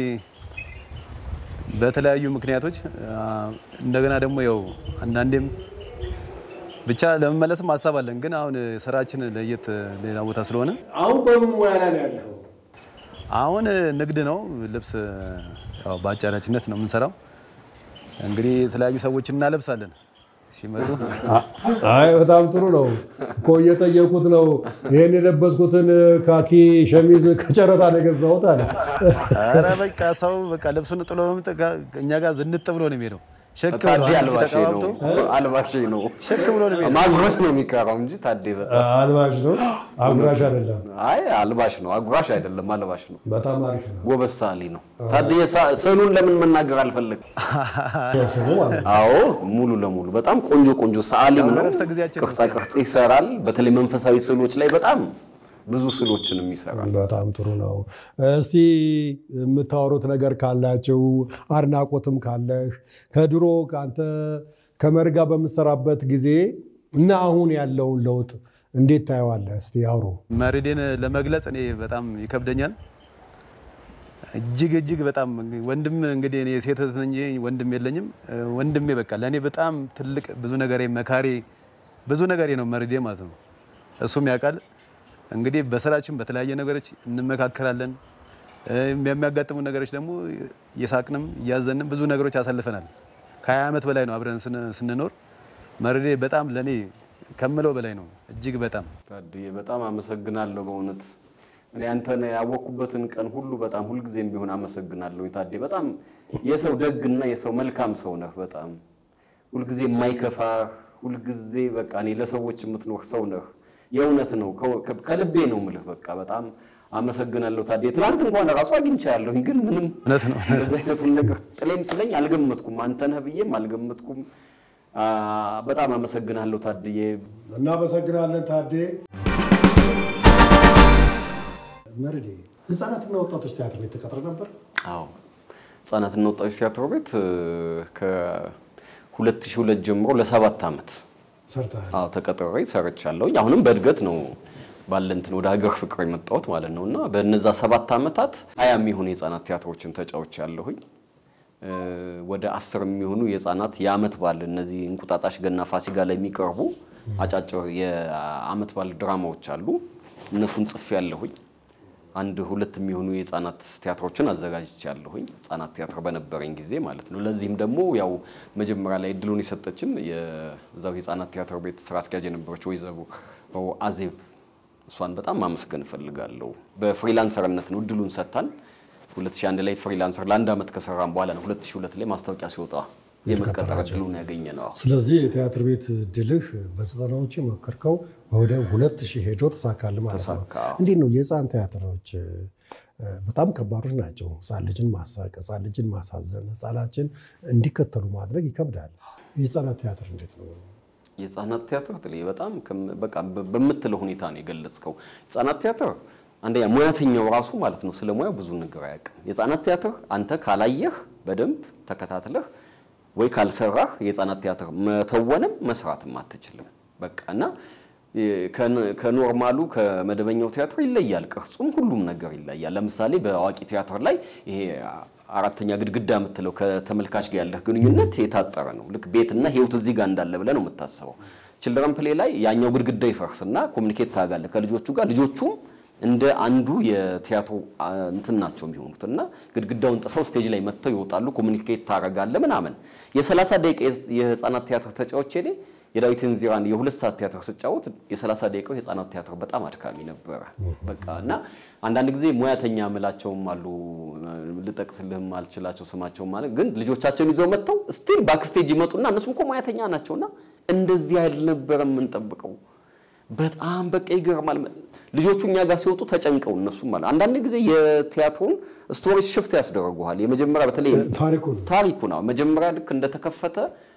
በተለያዩ ምክንያቶች አ፣ እንደገና ደግሞ ያው አንዳንዴም ብቻ ለመመለስም ሀሳብ አለን። ግን አሁን ስራችን ለየት ሌላ ቦታ ስለሆነ አሁን በምን ሙያ ላይ ነው ያለኸው? አሁን ንግድ ነው። ልብስ ያው በአጫራችነት ነው የምንሰራው። እንግዲህ የተለያዩ ሰዎችን እናለብሳለን ሲመጡ አይ በጣም ጥሩ ነው እኮ እየጠየቁት ነው። ይህን የለበስኩትን ካኪ ሸሚዝ ከጨረታ ነው የገዛሁት አለ። ኧረ በቃ ሰው በቃ ልብሱን ጥሎ በመምጣት እኛ ጋር ዝንጥ ብሎ ነው የሚሄደው። ሸክ ብሎ ታዴ አንድ አልባሼ ነው ተቀባብቶ አልባሼ ነው ሸክ ብሎ ነው የሚሄደው። ማጉረስ ነው የሚቀረው እንጂ ታዴ በጣም አልባሽ ነው አጉራሽ አይደለም። አይ አልባሽ ነው አጉራሽ አይደለም አልባሽ ነው። በጣም አሪፍ ነው ጎበዝ ሳሊ ነው። ታዲያ ሳ- ስዕሉን ለምን መናገር አልፈለግም? ሰው ማለት ነው። አዎ ሙሉ ለሙሉ በጣም ቆንጆ ቆንጆ ሰዓሊም ነው። በእረፍተ ጊዜያችን ቅርጻ ቅርጽ ይሰራል። በተለይ መንፈሳዊ ስዕሎች ላይ በጣም ብዙ ስዕሎችንም ይሰራል። በጣም ጥሩ ነው። እስቲ የምታወሩት ነገር ካላችሁ አድናቆትም ካለህ ከድሮ ከአንተ ከመርጋ በምሰራበት ጊዜ እና አሁን ያለውን ለውጥ እንዴት ታየዋለህ? እስቲ አውሩ። መርዴን ለመግለጽ እኔ በጣም ይከብደኛል። እጅግ እጅግ በጣም ወንድም እንግዲህ እኔ ሴት እህት ነኝ እንጂ ወንድም የለኝም። ወንድሜ በቃ ለእኔ በጣም ትልቅ ብዙ ነገሬ መካሬ ብዙ ነገሬ ነው መርዴ ማለት ነው። እሱም ያውቃል። እንግዲህ በስራችን በተለያየ ነገሮች እንመካከራለን። እ፣ የሚያጋጥሙ ነገሮች ደግሞ እየሳቅንም እያዘንም ብዙ ነገሮች አሳልፈናል። ከሀያ ዓመት በላይ ነው አብረን ስን- ስንኖር። መርዴ በጣም ለእኔ ከምለው በላይ ነው እጅግ በጣም ታድዬ በጣም አመሰግናለሁ በእውነት እኔ አንተን ያወቅኩበትን ቀን ሁሉ በጣም ሁልጊዜም ቢሆን አመሰግናለሁ። ታዴ በጣም የሰው ደግና የሰው መልካም ሰው ነህ። በጣም ሁልጊዜ የማይከፋ ሁልጊዜ በቃ እኔ ለሰዎች የምትኖር ሰው ነህ። የእውነት ነው፣ ከ- ከልቤ ነው የምልህ። በቃ በጣም አመሰግናለሁ ታዴ። ትናንት እንኳን ራሱ አግኝቻለሁኝ፣ ግን ምንም እውነት ነው። እንደዚህ አይነቱን ነገር ጥሌም ስለኝ አልገመትኩም። አንተ ነህ ብዬም አልገመትኩም። አ፣ በጣም አመሰግናለሁ ታድዬ። እናመሰግናለን ታዴ። መርዴ ህፃናትና ወጣቶች ቲያትር ቤት ተቀጥረ ነበር? አዎ ህጻናትና ወጣቶች ቲያትር ቤት ከ2002 ጀምሮ ለሰባት ዓመት ሰርተሃል? አዎ ተቀጥሬ ሰርቻለሁኝ። አሁንም በእድገት ነው ባለ እንትን ወደ ሀገር ፍቅር የመጣሁት ማለት ነው እና በእነዛ ሰባት ዓመታት ሀያ የሚሆኑ የህፃናት ቲያትሮችን ተጫውቻ ያለሁኝ ወደ አስር የሚሆኑ የህፃናት የአመት በዓል እነዚህ እንቁጣጣሽ፣ ገና፣ ፋሲካ ላይ የሚቀርቡ አጫጭር የአመት በዓል ድራማዎች አሉ። እነሱን ጽፌ ያለሁኝ አንድ ሁለት የሚሆኑ የህፃናት ቲያትሮችን አዘጋጅቻለሁኝ። ህፃናት ቲያትር በነበረኝ ጊዜ ማለት ነው። ለዚህም ደግሞ ያው መጀመሪያ ላይ እድሉን የሰጠችን የዛው የህፃናት ቲያትር ቤት ስራ አስኪያጅ የነበረች ወይዘሮ አዜብ እሷን በጣም ማመስገን እፈልጋለሁ። በፍሪላንሰርነት ነው እድሉን ሰጥታን 2001 ላይ ፍሪላንሰር ለአንድ ዓመት ከሰራን በኋላ ነው 2002 ላይ ማስታወቂያ ሲወጣ የመቀጠር እድሉን ያገኘ ነው። ስለዚህ የቲያትር ቤት ድልህ በዘጠናዎቹ የሞከርከው ወደ ሁለት ሺህ ሄዶ ተሳካል ማለት ነው። ተሳካ። እንዴት ነው የህፃን ቲያትሮች እ፣ በጣም ከባዶች ናቸው። ህፃን ልጅን ማሳቅ፣ ህፃን ልጅን ማሳዘን፣ ህፃናችን እንዲከተሉ ማድረግ ይከብዳል። የህፃናት ቲያትር እንዴት ነው? የህፃናት ቲያትር ትል በጣም ከም- በቃ በ- በምትለው ሁኔታ ነው የገለጽከው። ህፃናት ቲያትር አንደኛ ሙያተኛው ራሱ ማለት ነው ስለ ሙያው ብዙ ነገር አያውቅም። የህፃናት ቲያትር አንተ ካላየህ በደንብ ተከታትለህ ወይ ካልሰራህ የህፃናት ቲያትር መተወንም መስራትም አትችልም። በቃ እና የ- ከን- ከኖርማሉ ከመደበኛው ቲያትር ይለያል። ቅርጹም ሁሉም ነገር ይለያል። ለምሳሌ በአዋቂ ቲያትር ላይ ይሄ አራተኛ ግድግዳ የምትለው ከተመልካች ጋር ያለህ ግንኙነት የታጠረ ነው። ልክ ቤትና ህይወት እዚህ ጋር እንዳለ ብለህ ነው የምታስበው። ችልድረን ፕሌ ላይ ያኛው ግድግዳ ይፈርስና ኮሚኒኬት ታደርጋለህ ከልጆቹ ጋር ልጆቹም እንደ አንዱ የቲያትሩ አ, እንትን ናቸው የሚሆኑት እና ግድግዳውን ጥሰው ስቴጅ ላይ መጥተው ይወጣሉ። ኮሚኒኬት ታደርጋለህ ምናምን። የሰላሳ ደቂቃ የህፃናት ቲያትር ተጫውቼ እኔ የዳዊትን ዚራን የሁለት ሰዓት ቲያትር ስጫወት የሰላሳ ደቂቃው የህፃናት ቲያትር በጣም አድካሚ ነበረ። በቃ እና አንዳንድ ጊዜ ሙያተኛ ምላቸውም አሉ ልጠቅስልህም አልችላቸው ስማቸው ማለት ግን ልጆቻቸውን ይዘው መጥተው ስቲል ባክስቴጅ ይመጡና እነሱም እኮ ሙያተኛ ናቸውና እንደዚህ አልነበረም የምንጠብቀው በጣም በቃ ይገርማል። ልጆቹ እኛ ጋር ሲወጡ ተጨንቀው እነሱም ማለት አንዳንድ ጊዜ የቲያትሩን ስቶሪ ሽፍት ያስደረጉሃል። የመጀመሪያ በተለይ ታሪኩ ነው። ታሪኩ ነው። መጀመሪያ ልክ እንደተከፈተ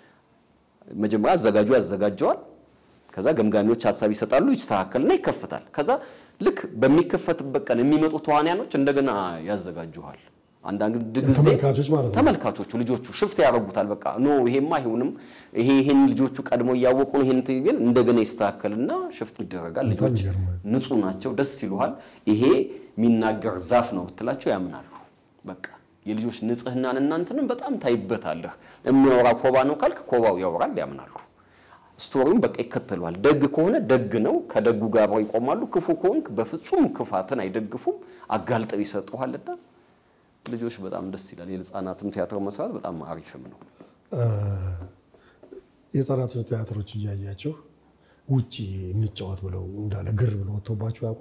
መጀመሪያ አዘጋጁ ያዘጋጀዋል። ከዛ ገምጋሚዎች ሀሳብ ይሰጣሉ፣ ይስተካከልና ይከፈታል። ከዛ ልክ በሚከፈትበት ቀን የሚመጡ ተዋንያኖች እንደገና ያዘጋጁሃል። አንዳንድ ጊዜ ተመልካቾች ማለት ነው። ተመልካቾቹ ልጆቹ ሽፍት ያደርጉታል። በቃ ኖ ይሄማ አይሆንም፣ ይሄ ይሄን ልጆቹ ቀድሞ እያወቁ ነው ይሄን ግን እንደገና ይስተካከልና ሽፍት ይደረጋል። በጣም ልጆች ይገርማል። ንጹህ ናቸው፣ ደስ ይሉሃል። ይሄ የሚናገር ዛፍ ነው ብትላቸው ያምናሉ። በቃ የልጆች ንጽህናን እናንተንም በጣም ታይበታለህ። የሚያወራ ኮባ ነው ካልክ ኮባው ያወራል፣ ያምናሉ። ስቶሪውን በቃ ይከተሏል። ደግ ከሆነ ደግ ነው፣ ከደጉ ጋር አብረው ይቆማሉ። ክፉ ከሆንክ በፍጹም ክፋትን አይደግፉም፣ አጋልጠው ይሰጡሃልና ልጆች በጣም ደስ ይላል። የህፃናትም ቲያትር መስራት በጣም አሪፍም ነው። የህፃናቶች ቲያትሮች እያያቸው ውጭ እንጫወት ብለው እንዳለ ግር ብለው ወጥቶባቸው ያውቁ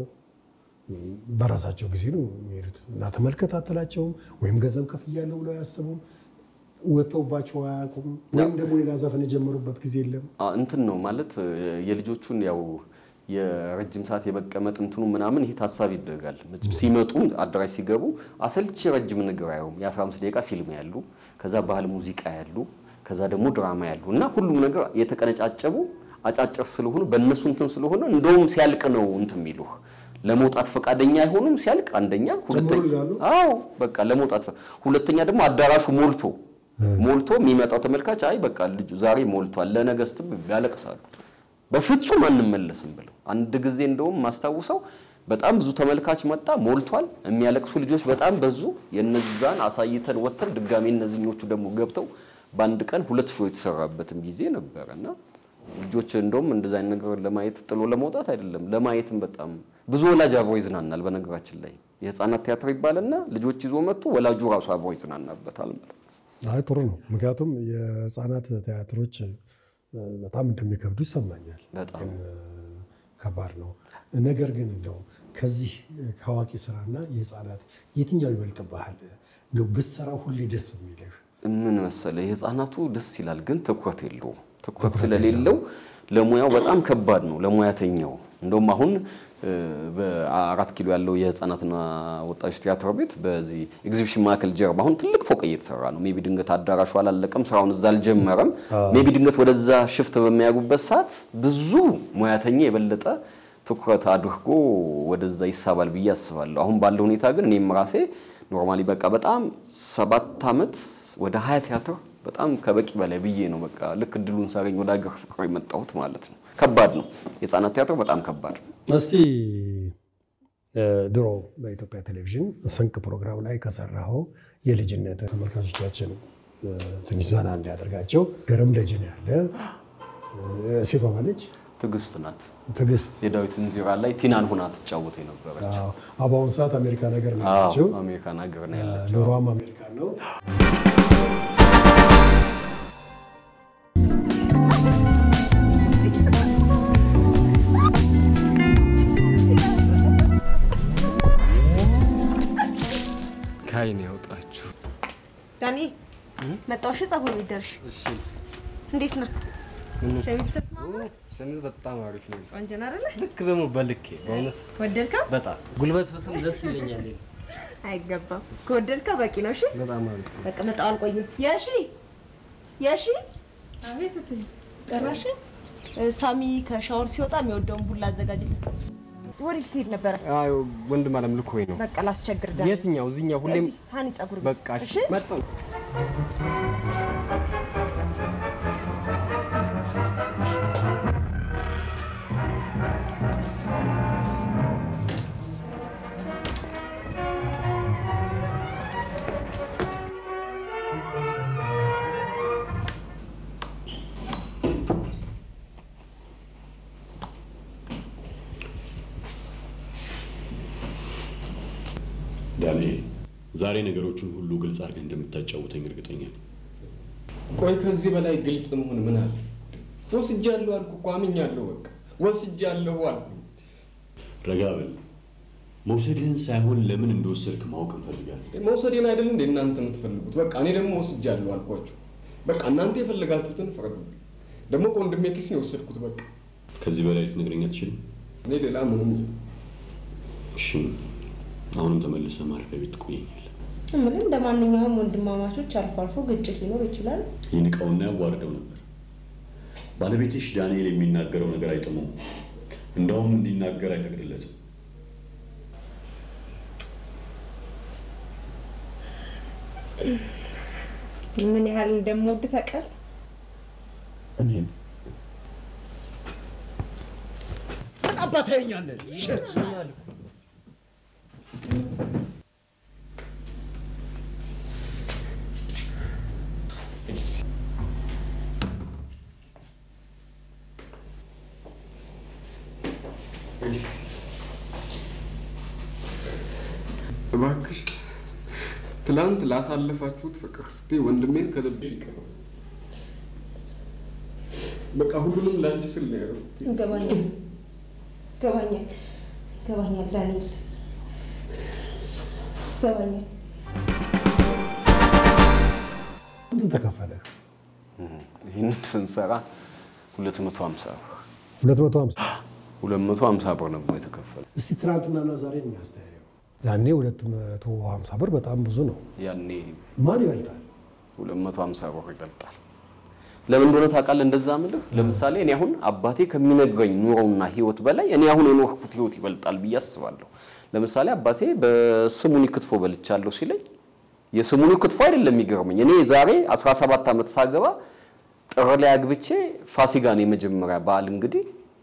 በራሳቸው ጊዜ ነው የሚሄዱት እና ተመልከታተላቸውም ወይም ገንዘብ ከፍያለሁ ብለው አያስቡም። ወጥተውባቸው አያውቁም። ወይም ደግሞ ሌላ ዘፈን የጀመሩበት ጊዜ የለም። አ- እንትን ነው ማለት እ፣ የልጆቹን ያው የረጅም ሰዓት የመቀመጥ እንትኑ ምናምን ይሄ ታሳቢ ይደረጋል። መቼም ሲመጡ አዳራሽ ሲገቡ አሰልቺ ረጅም ነገር አየውም። የ15 ደቂቃ ፊልም ያሉ፣ ከዛ ባህል ሙዚቃ ያሉ፣ ከዛ ደግሞ ድራማ ያሉ እና ሁሉም ነገር የተቀነጫጨቡ አጫጭር ስለሆኑ በእነሱ እንትን ስለሆነ እንደውም ሲያልቅ ነው እንትን የሚሉህ ለመውጣት ፈቃደኛ አይሆኑም። ሲያልቅ አንደኛ ሁለተኛ ይላሉ? አዎ በቃ ለመውጣት ፈ- ሁለተኛ ደግሞ አዳራሹ ሞልቶ ሞልቶ የሚመጣው ተመልካች አይ በቃ ልጁ ዛሬ ሞልቷል ለነገ ስትል ያለቅሳሉ። በፍጹም አንመለስም ብለው አንድ ጊዜ እንደውም ማስታውሰው በጣም ብዙ ተመልካች መጣ፣ ሞልቷል። የሚያለቅሱ ልጆች በጣም በዙ። የነዛን አሳይተን ወጥተን ድጋሜ እነዚህኞቹ ደግሞ ገብተው በአንድ ቀን ሁለት ሾው የተሰራበትም ጊዜ ነበረ እና ልጆች እንደውም እንደዛ አይነት ነገር ለማየት ጥሎ ለመውጣት አይደለም ለማየትም በጣም ብዙ ወላጅ አብሮ ይዝናናል። በነገራችን ላይ የህፃናት ቲያትር ይባልና ልጆች ይዞ መጥቶ ወላጁ ራሱ አብሮ ይዝናናበታል ማለት ነው። አይ ጥሩ ነው። ምክንያቱም የህፃናት ቲያትሮች እ፣ በጣም እንደሚከብዱ ይሰማኛል። በጣም ከባድ ነው። ነገር ግን እንደው ከዚህ ከአዋቂ ስራና የህፃናት የትኛው ይበልጥብሃል? እንደው ብትሰራው ሁሌ ደስ የሚልህ ምን መሰለ የህፃናቱ ደስ ይላል፣ ግን ትኩረት የለውም። ትኩረት ስለሌለው ለሙያው በጣም ከባድ ነው ለሙያተኛው። እንደውም አሁን እ፣ በአራት ኪሎ ያለው የህፃናትና ወጣቶች ቲያትር ቤት በዚህ ኤግዚቢሽን ማዕከል ጀርባ አሁን ትልቅ ፎቅ እየተሰራ ነው። ሜቢ ድንገት አዳራሹ አላለቀም፣ ስራውን እዛ አልጀመረም። ሜቢ ድንገት ወደዛ ሽፍት በሚያጉበት ሰዓት ብዙ ሙያተኛ የበለጠ ትኩረት አድርጎ ወደዛ ይሳባል ብዬ አስባለሁ። አሁን ባለው ሁኔታ ግን እኔም ራሴ ኖርማሊ በቃ በጣም ሰባት ዓመት ወደ ሀያ ቲያትር በጣም ከበቂ በላይ ብዬ ነው በቃ ልክ እድሉን ሳገኝ ወደ ሀገር ፍቅር የመጣሁት ማለት ነው። ከባድ ነው የህፃናት ቲያትር በጣም ከባድ ነው። እስቲ እ፣ ድሮ በኢትዮጵያ ቴሌቪዥን ስንቅ ፕሮግራም ላይ ከሰራኸው የልጅነት ተመልካቾቻችን እ፣ ትንሽ ዘና እንዲያደርጋቸው ገረም ደጀን ያለ እ፣ ሴቷ ማለች ትዕግስት ናት። ትዕግስት የዳዊት እንዚራ ላይ ቲናን ሁና ትጫወት የነበረች አዎ። አዎ፣ በአሁኑ ሰዓት አሜሪካ ነገር ነው አዎ፣ ያለችው። አሜሪካን ሀገር ነው ያለችው። ኑሯም አሜሪካን ነው። ከአይን ያውጣችሁ። ዳኒ መጣው። እሺ ጸጉር ቤት ደርሽ። እንዴት ነህ? ሸሚዝ ተስማማ? ሸሚዝ በጣም አሪፍ ነው። ቆንጆ ነው አይደለ? ልክ ደግሞ በልኬ በእውነት ወደድከው? በጣም ጉልበት ብስም ደስ ይለኛል። አይገባም። ከወደድከው በቂ ነው። እሺ በጣም አሪፍ ነው። በቃ መጣው። አልቆይም። የሺ የሺ አቤት እትዬ ጠራሽ? ሳሚ ከሻወር ሲወጣ የሚወደውን ቡላ አዘጋጅልኝ። ወዴት ትሄድ ነበረ? አይ ወንድም አለም ልኮኝ ነው። በቃ ላስቸግር ዳኒ። የትኛው? እዚህኛው ሁሌም እዚህ ሀኒ ጸጉር ቤት። በቃ እሺ፣ እሺ መጣሁ። ዳንኤል ዛሬ ነገሮችን ሁሉ ግልጽ አድርገህ እንደምታጫውተኝ እርግጠኛ ነኝ። ቆይ ከዚህ በላይ ግልጽ መሆን ምን አለ? ወስጃለሁ አልኩ እኮ አምኛለሁ። በቃ ወስጃለሁ አልኩ። ረጋ በል። መውሰድህን ሳይሆን ለምን እንደወሰድክ ማወቅ እንፈልጋለን። መውሰዴን አይደል እንደ እናንተ የምትፈልጉት? በቃ እኔ ደግሞ ወስጃለሁ አልኳቸው። በቃ እናንተ የፈለጋችሁትን ፍረዱ። ደግሞ ከወንድሜ ኪስ ነው የወሰድኩት። በቃ ከዚህ በላይ ልትነግረኝ አትችልም? እኔ ሌላ ምንም እሺ፣ አሁንም ተመልሰህ ማረፊያ ቤት ትቆየኛለህ። ምን እንደ ማንኛውም ወንድማማቾች አልፎ አልፎ ግጭት ሊኖር ይችላል። ይንቀውና ያዋርደው ነበር። ባለቤትሽ ዳንኤል የሚናገረው ነገር አይጥመውም። እንዳውም እንዲናገር አይፈቅድለትም። ምን ያህል እንደምወድ ታውቃለህ? እኔም እባክሽ ትላንት ላሳለፋችሁት ፍቅር እስቲ ወንድሜን ከልብሽ ይቅር። በቃ ሁሉንም ላንቺ ስል ነው ያደረኩት። ይገባኛል፣ ይገባኛል፣ ይገባኛል ዳንኤል፣ ይገባኛል። ስንት ተከፈለ? ይህንን ስንሰራ 250 ብር 250 250 ብር ነበር የተከፈለ። እስቲ ትናንትናና ዛሬ የሚያስተያየው ያኔ 250 ብር በጣም ብዙ ነው። ያኔ ማን ይበልጣል? 250 ብር ይበልጣል። ለምን እንደሆነ ታውቃለህ? እንደዛ ምልህ ለምሳሌ እኔ አሁን አባቴ ከሚነግረኝ ኑሮና ህይወት በላይ እኔ አሁን የኖርኩት ህይወት ይበልጣል ብዬ አስባለሁ። ለምሳሌ አባቴ በስሙኒ ክትፎ በልቻለሁ ሲለኝ የስሙኒ ክትፎ አይደለም የሚገርመኝ። እኔ ዛሬ 17 ዓመት ሳገባ ጥር ላይ አግብቼ ፋሲካን የመጀመሪያ በዓል እንግዲህ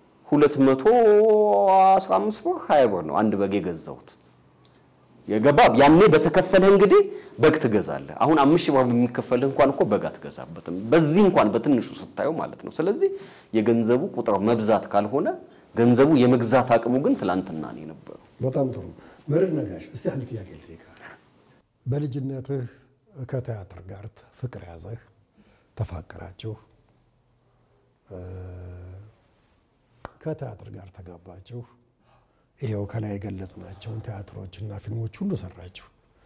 215 ብር 20 ብር ነው አንድ በግ የገዛሁት። የገባ ያኔ በተከፈለህ እንግዲህ በግ ትገዛለህ። አሁን አምስት ሺህ ብር የሚከፈልህ እንኳን እኮ በግ አትገዛበትም። በዚህ እንኳን በትንሹ ስታየው ማለት ነው። ስለዚህ የገንዘቡ ቁጥር መብዛት ካልሆነ ገንዘቡ የመግዛት አቅሙ ግን ትላንትና ነው የነበረው። በጣም ጥሩ መርህ ነጋሽ፣ እስቲ አንድ ጥያቄ ልጠይቅህ። በልጅነትህ ከቲያትር ጋር ፍቅር ያዘህ፣ ተፋቀራችሁ፣ እ፣ ከቲያትር ጋር ተጋባችሁ። ይሄው ከላይ የገለጽናቸውን ቲያትሮችና ፊልሞች ሁሉ ሰራችሁ።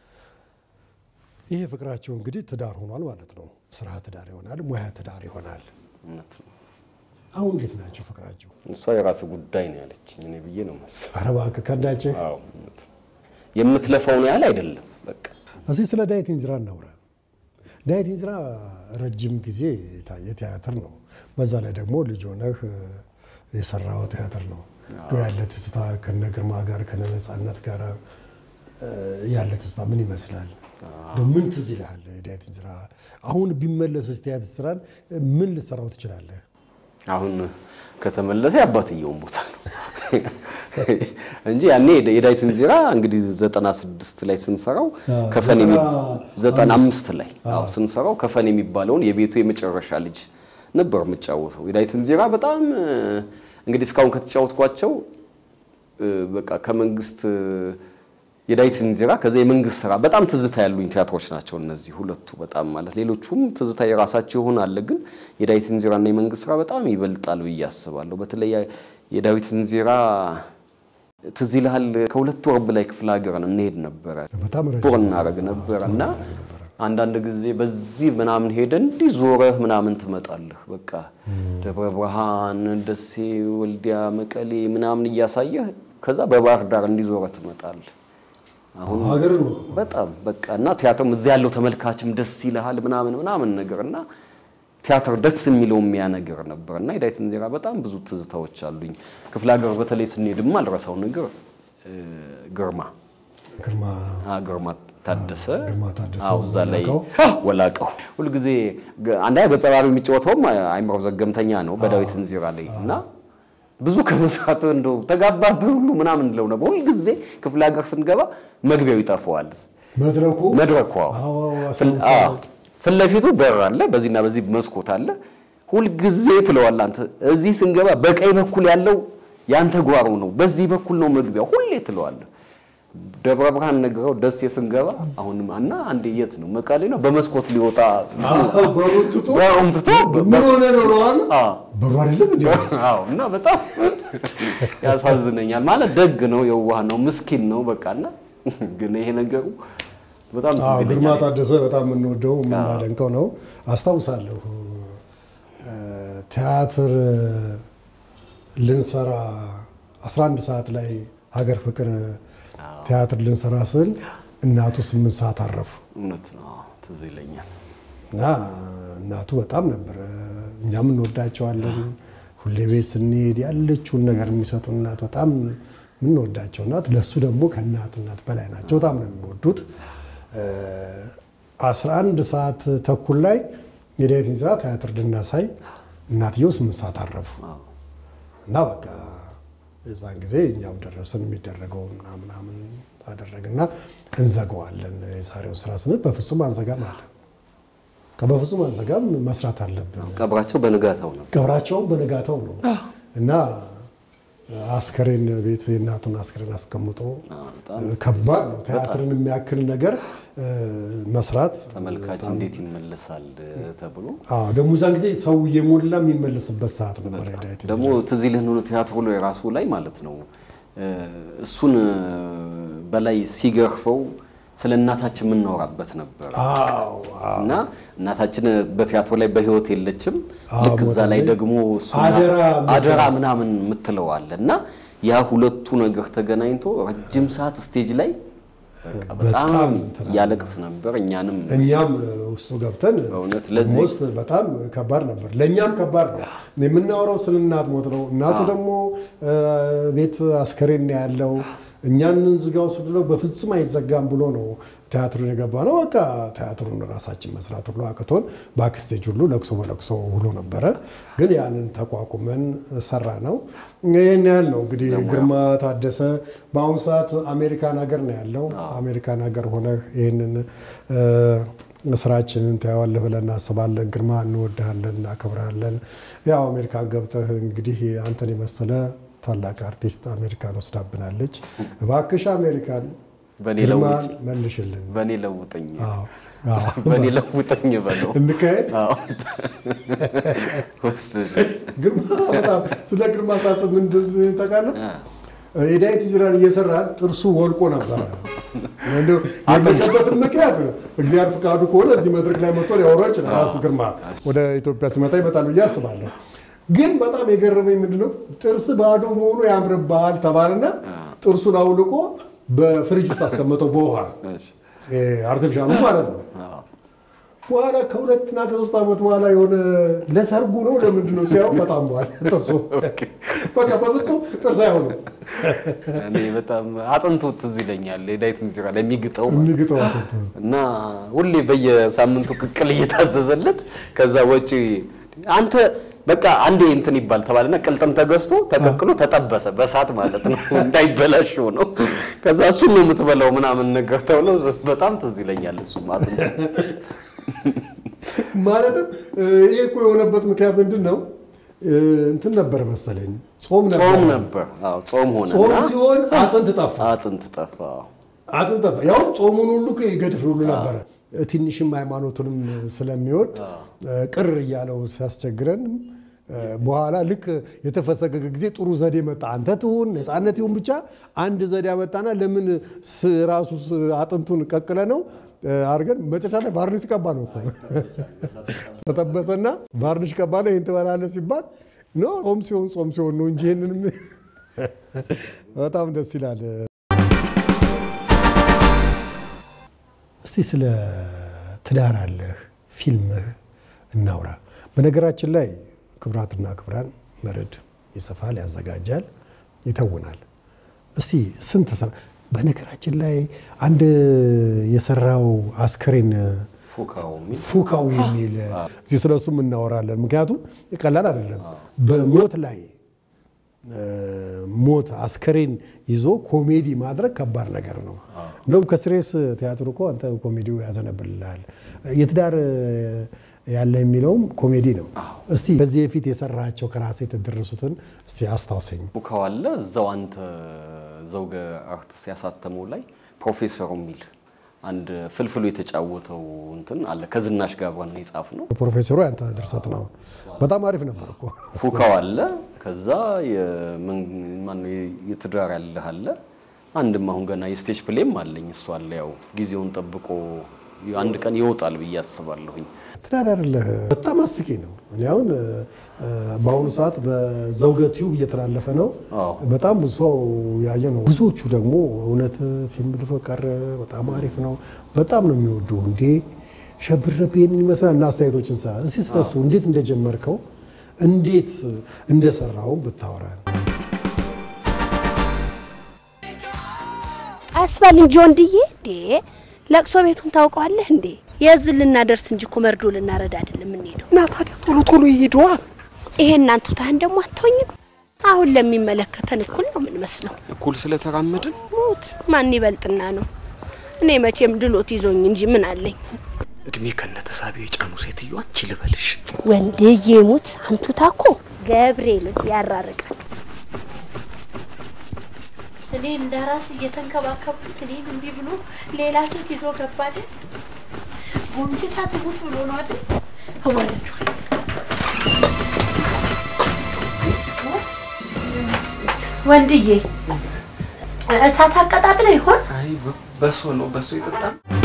ይሄ ፍቅራችሁ እንግዲህ ትዳር ሆኗል ማለት ነው። ስራ ትዳር ይሆናል፣ ሙያ ትዳር ይሆናል። እውነት ነው። አሁን እንዴት ናችሁ ፍቅራችሁ? እሷ የራስ ጉዳይ ነው ያለችኝ እኔ ብዬ ነው መሰለኝ። ኧረ እባክህ ከዳችህ። አዎ እውነት ነው። የምትለፋው ነው ያህል አይደለም። በቃ እስኪ ስለ ዳዊት እንዝራ እናውራ። ዳዊት እንዝራ ረጅም ጊዜ የታየ ቲያትር ነው። በዛ ላይ ደግሞ ልጅ ሆነህ የሰራው ቲያትር ነው። እንደው ያለ ትዝታ ከነ ግርማ ጋር ከነ ነፃነት ጋር እ፣ ያለ ትዝታ ምን ይመስላል? እንደው ምን ትዝ ይልሃል? ዳዊት እንዝራ አሁን ቢመለስ ቲያትር ስራን ምን ልሰራው ትችላለህ? አሁን ከተመለሰ የአባትየውን ቦታ ነው እንጂ ያኔ የዳዊት እንዚራ እንግዲህ ዘጠና ስድስት ላይ ስንሰራው አዎ፣ ከፈን የሚ- ዘጠና ዘጠና አምስት ላይ አዎ ስንሰራው ከፈን የሚባለውን የቤቱ የመጨረሻ ልጅ ነበር የምጫወተው። የዳዊት እንዚራ በጣም እንግዲህ እስካሁን ከተጫወትኳቸው እ፣ በቃ ከመንግስት እ፣ የዳዊት እንዚራ ከዛ የመንግስት ስራ በጣም ትዝታ ያሉኝ ቲያትሮች ናቸው እነዚህ ሁለቱ በጣም ማለት ሌሎቹም ትዝታ የራሳቸው ይሆን አለ ግን የዳዊት እንዚራና የመንግስት ስራ በጣም ይበልጣል ብዬ አስባለሁ። በተለይ የዳዊት እንዚራ ትዝ ይልሃል ከሁለት ወር በላይ ክፍለ ሀገርን እንሄድ ነበረ በጣም ረጅም ቱር ጊዜ እናደርግ አዎ፣ ነበረ ቱር እና እናደርግ ነበረ። አንዳንድ ጊዜ በዚህ ምናምን ሄደን እንዲህ ዞረህ ምናምን ትመጣለህ። በቃ ደብረ ብርሃን፣ ደሴ፣ ወልዲያ፣ መቀሌ ምናምን እያሳየህ ከዛ በባህር ዳር እንዲዞረህ ትመጣለህ። አሁን ሀገር ነው በጣም በቃ እና ቲያትርም እዚያ ያለው ተመልካችም ደስ ይልሃል ምናምን ምናምን ነገር እና ቲያትር ደስ የሚለው የሚያ ነገር ነበር እና የዳዊት እንዚራ በጣም ብዙ ትዝታዎች አሉኝ። ክፍለ ሀገር በተለይ ስንሄድም አልረሳው ነገር እ፣ ግርማ ግርማ አ፣ ግርማ ታደሰ ግርማ ታደሰ አዎ፣ እዛ ላይ ወላቀው። ወላቀው ሁልጊዜ ገ- አንደኛ ገጸ ባህሪው የሚጫወተውም አይምሮ ዘገምተኛ ነው በዳዊት እንዚራ ላይ እና ብዙ ከመስራት እንደው ተጋባብህ ሁሉ ምናምን እንለው ነበር። ሁልጊዜ ክፍለ ሀገር ስንገባ መግቢያው ይጠፋዋል። መድረኩ መድረኩ አዎ። አዎ፣ አዎ፣ ፍል- አስታውሳለሁ። አዎ። ፊት ለፊቱ በር አለ፣ በዚህና በዚህ መስኮት አለ። ሁልጊዜ ትለዋለህ አንተ እዚህ ስንገባ በቀኝ በኩል ያለው ያንተ ጓሮ ነው፣ በዚህ በኩል ነው መግቢያው፣ ሁሌ ትለዋለህ። ደብረ ብርሃን ነግረው ደሴ ስንገባ አሁንም እና አንዴ የት ነው መቀሌ ነው በመስኮት ሊወጣ አዎ፣ በሩን ትቶ በሩን ትቶ ምን ሆነ ነው ለዋል አዎ በሩ አይደለም እንዴ አዎ እና በጣም ያሳዝነኛል። ማለት ደግ ነው፣ የዋህ ነው፣ ምስኪን ነው በቃ እና ግን ይሄ ነገሩ በጣም ትዝ አዎ ግርማ ይለኛል። ታደሰ በጣም የምንወደው የምናደንቀው ነው። አስታውሳለሁ እ፣ ቲያትር ልንሰራ 11 ሰዓት ላይ ሀገር ፍቅር ቲያትር ልንሰራ ስል እናቱ 8 ሰዓት አረፉ እውነት ነው፣ አዎ፣ ትዝ ይለኛል። እና እናቱ በጣም ነበር እኛም እንወዳቸዋለን። ሁሌ ቤት ስንሄድ ያለችውን ነገር የሚሰጡ እናት በጣም የምንወዳቸው እናት፣ ለእሱ ደግሞ ከእናት እናት በላይ ናቸው። በጣም ነው የሚወዱት። እ፣ 11 ሰዓት ተኩል ላይ የዳዊት እንዚራ ቲያትር ልናሳይ እናትየው 8 ሰዓት አረፉ አዎ። እና በቃ የዛን ጊዜ እኛው ደረስን የሚደረገውን ምናምናምን አደረግና እንዘገዋለን የዛሬውን ስራ ስንል በፍጹም አንዘጋም አለ። በፍጹም አንዘጋም መስራት አለብን። ቀብራቸው በንጋታው ነው። ቀብራቸውን በነጋታው ነው እና አስከሬን ቤት የእናቱን አስከሬን አስቀምጦ ከባድ ነው። ቲያትርን የሚያክል ነገር እ፣ መስራት ተመልካች እንዴት ይመለሳል ተብሎ አዎ፣ ደግሞ እዛን ጊዜ ሰው እየሞላ የሚመለስበት ሰዓት ነበር። የዳዊት ደግሞ ትዝ ይልህ ሆኖ ቲያትሩ ላይ ራሱ ላይ ማለት ነው እ፣ እሱን በላይ ሲገርፈው ስለ እናታችን የምናወራበት ነበር አዎ እና እናታችን በቲያትሩ ላይ በህይወት የለችም። አዎ፣ ልክ እዛ ላይ ሞታለች። ደግሞ እሱና አደራ አደራ ምናምን የምትለው አለ እና ያ ሁለቱ ነገር ተገናኝቶ ረጅም ሰዓት ስቴጅ ላይ በቃ በጣም በጣም እንትን አለ። ያለቅስ ነበር። እኛንም እኛም ውስጡ ገብተን በእውነት ለዚህ- ውስጥ በጣም ከባድ ነበር። ለእኛም ከባድ ነው። የምናወራው ስለ እናት ሞት ነው። እናቱ ደግሞ እ፣ ቤት አስከሬን ነው ያለው። እኛን ዝጋው ስንለው በፍጹም አይዘጋም ብሎ ነው ቲያትሩን የገባ ነው። በቃ ቲያትሩን ራሳችን መስራት ሁሉ አቅቶን ባክስቴጅ ሁሉ ለቅሶ በለቅሶ ሁሉ ነበረ። ግን ያንን ተቋቁመን ሰራ ነው። ይህን ያህል ነው እንግዲህ ግርማ ታደሰ በአሁኑ ሰዓት አሜሪካን ሀገር ነው ያለው። አሜሪካን ሀገር ሆነህ ይህንን እ፣ ስራችንን ታየዋለህ ብለን እናስባለን። ግርማ እንወድሃለን፣ እናከብርሃለን። ያው አሜሪካን ገብተህ እንግዲህ አንተን የመሰለ ታላቅ አርቲስት አሜሪካን ወስዳብናለች። እባክሽ አሜሪካን በእኔ ግርማን ለውጭ መልሽልን። በእኔ ለውጠኝ አዎ፣ አዎ። በእኔ ለውጠኝ በለው እንካሄድ አዎ። ወስደሽ ግርማ በጣም ስለ ግርማ ሳስብ ምን እንደዚህ ታውቃለህ? አ፣ የዳዊት እንዚራን እየሰራን ጥርሱ ወልቆ ነበረ። እንደው የመጣበትን ምክንያት እግዚአብሔር ፍቃዱ ከሆነ እዚህ መድረክ ላይ መጥቶ ሊያወራ ይችላል። ራሱ ግርማ ወደ ኢትዮጵያ ሲመጣ ይመጣል ብዬ አስባለሁ። ግን በጣም የገረመኝ ምንድነው ጥርስ ባዶ መሆኑ ያምርብሃል ተባለና ጥርሱን አውልቆ በፍሪጅ ውስጥ አስቀመጠው በውሃ እሺ፣ አርቲፊሻሉ ማለት ነው። አዎ። በኋላ ከሁለትና ከሶስት ዓመት በኋላ የሆነ ለሰርጉ ነው ለምንድን ነው ሲያው በጣም በኋላ ጥርሱ በቃ በፍጹም ጥርስ አይሆንም እኔ በጣም አጥንቱ ትዝ ይለኛል የዳዊት እንዚራ ላይ የሚግጠው የሚግጠው አጥንቱ እና ሁሌ በየሳምንቱ ቅቅል እየታዘዘለት ከዛ ወጪ አንተ በቃ አንዴ እንትን ይባል ተባለና ቅልጥም ተገዝቶ ተቀቅሎ ተጠበሰ በሳት ማለት ነው እንዳይበላሽ ነው። ከዛ እሱን ነው የምትበላው ምናምን ነገር ተብሎ በጣም ትዝ ይለኛል እሱ ማለት ነው። ማለትም እ፣ ይሄ እኮ የሆነበት ምክንያት ምንድን ነው? እንትን ነበር መሰለኝ ጾም ነበር። ጾም ነበር። አዎ ጾም ሆነ ጾም እና ሲሆን አጥንት ጠፋ። አጥንት ጠፋ። አጥንት ጠፋ። ያው ጾሙን ሁሉ እኮ ይገድፍ ሁሉ ነበረ። ትንሽም ሃይማኖቱንም ስለሚወድ ቅር እያለው ሲያስቸግረን በኋላ ልክ የተፈሰገገ ጊዜ ጥሩ ዘዴ መጣ። አንተ ትሁን ነፃነት ይሁን ብቻ አንድ ዘዴ አመጣና ለምን ስ- ራሱ ስ- አጥንቱን ቀቅለ ነው አድርገን መጨረሻ ላይ ቫርኒሽ ቀባ ነው እኮ ተጠበሰና ቫርኒሽ ቀባ ነው ይህን ትበላለህ ሲባል ኖ ጾም ሲሆን ጾም ሲሆን ነው እንጂ ይህንንም በጣም ደስ ይላል። እስቲ ስለ ትዳር አለህ ፊልምህ እናውራ። በነገራችን ላይ ክቡራትና ክቡራን መርድ ይጽፋል፣ ያዘጋጃል፣ ይተውናል። እስቲ ስንት ሰራ? በነገራችን ላይ አንድ የሰራው አስከሬን ፉካው የሚል ፉካው የሚል እዚህ ስለ እሱም እናወራለን። ምክንያቱም ቀላል አይደለም። በሞት ላይ እ፣ ሞት አስከሬን ይዞ ኮሜዲ ማድረግ ከባድ ነገር ነው። እንደውም ከስሬስ ቲያትር እኮ አንተ ኮሜዲው ያዘነብልሃል። የትዳር ያለ የሚለውም ኮሜዲ ነው። እስቲ በዚህ በፊት የሰራቸው ከራሴ የተደረሱትን እስቲ አስታውሰኝ። ፉካው አለ እዛው አንተ ዘውገ አርትስ ያሳተመው ላይ ፕሮፌሰሩ የሚል አንድ ፍልፍሉ የተጫወተው እንትን አለ ከዝናሽ ጋር ነው የጻፍ ነው። ፕሮፌሰሩ ያንተ ድርሰት ነው። በጣም አሪፍ ነበር እኮ። ፉካው አለ ከዛ የመን- ማነው የትዳር ያለህ አለ አንድም አሁን ገና የስቴጅ ፕሌም አለኝ እሱ አለ ያው ጊዜውን ጠብቆ አንድ ቀን ይወጣል ብዬ አስባለሁኝ። ትዳር አይደለህ በጣም አስቂ ነው። እኔ አሁን እ፣ በአሁኑ ሰዓት በዘውገ ቲዩብ እየተላለፈ ነው። አዎ። በጣም ብዙ ሰው ያየ ነው። ብዙዎቹ ደግሞ እውነት ፊልም ድሮ ቀረ በጣም አሪፍ ነው፣ በጣም ነው የሚወዱ። እንዴ ሸብረብ ይሄንን ይመስላል እና አስተያየቶችን ሰ እስኪ ስለሱ እንዴት እንደጀመርከው እንዴት እንደሰራው ብታወራን። አስባል እንጂ ወንድዬ፣ እንዴ ለቅሶ ቤቱን ታውቀዋለህ እንዴ? የዝን ልናደርስ እንጂ እኮ መርዶ ልናረዳ አይደለም የምንሄደው። እና ታዲያ ቶሎ ቶሎ ይሄዷ ይሄ እናንቱ ታህን ደግሞ አትሆኝም። አሁን ለሚመለከተን እኩል ነው የምንመስለው። እኩል ስለተራመድን ሙት ማን ይበልጥና ነው? እኔ መቼም ድሎት ይዞኝ እንጂ ምን አለኝ። እድሜ ከነ ተሳቢ የጫኑ ሴትዮ አንቺ ልበልሽ ወንድዬ ሙት አንቱ ታኮ ገብርኤልን ያራርቃል። እኔ እንደ ራስ እየተንከባከብኩት እኔን እንዲህ ብሎ ሌላ ሴት ይዞ ገባ አይደል? ጎምጅታ ትሙት ብሎ ነው አይደል? እወለዷል ወንድዬ እሳት አቀጣጥለ ይሆን? አይ በሶ ነው በሶ የጠጣ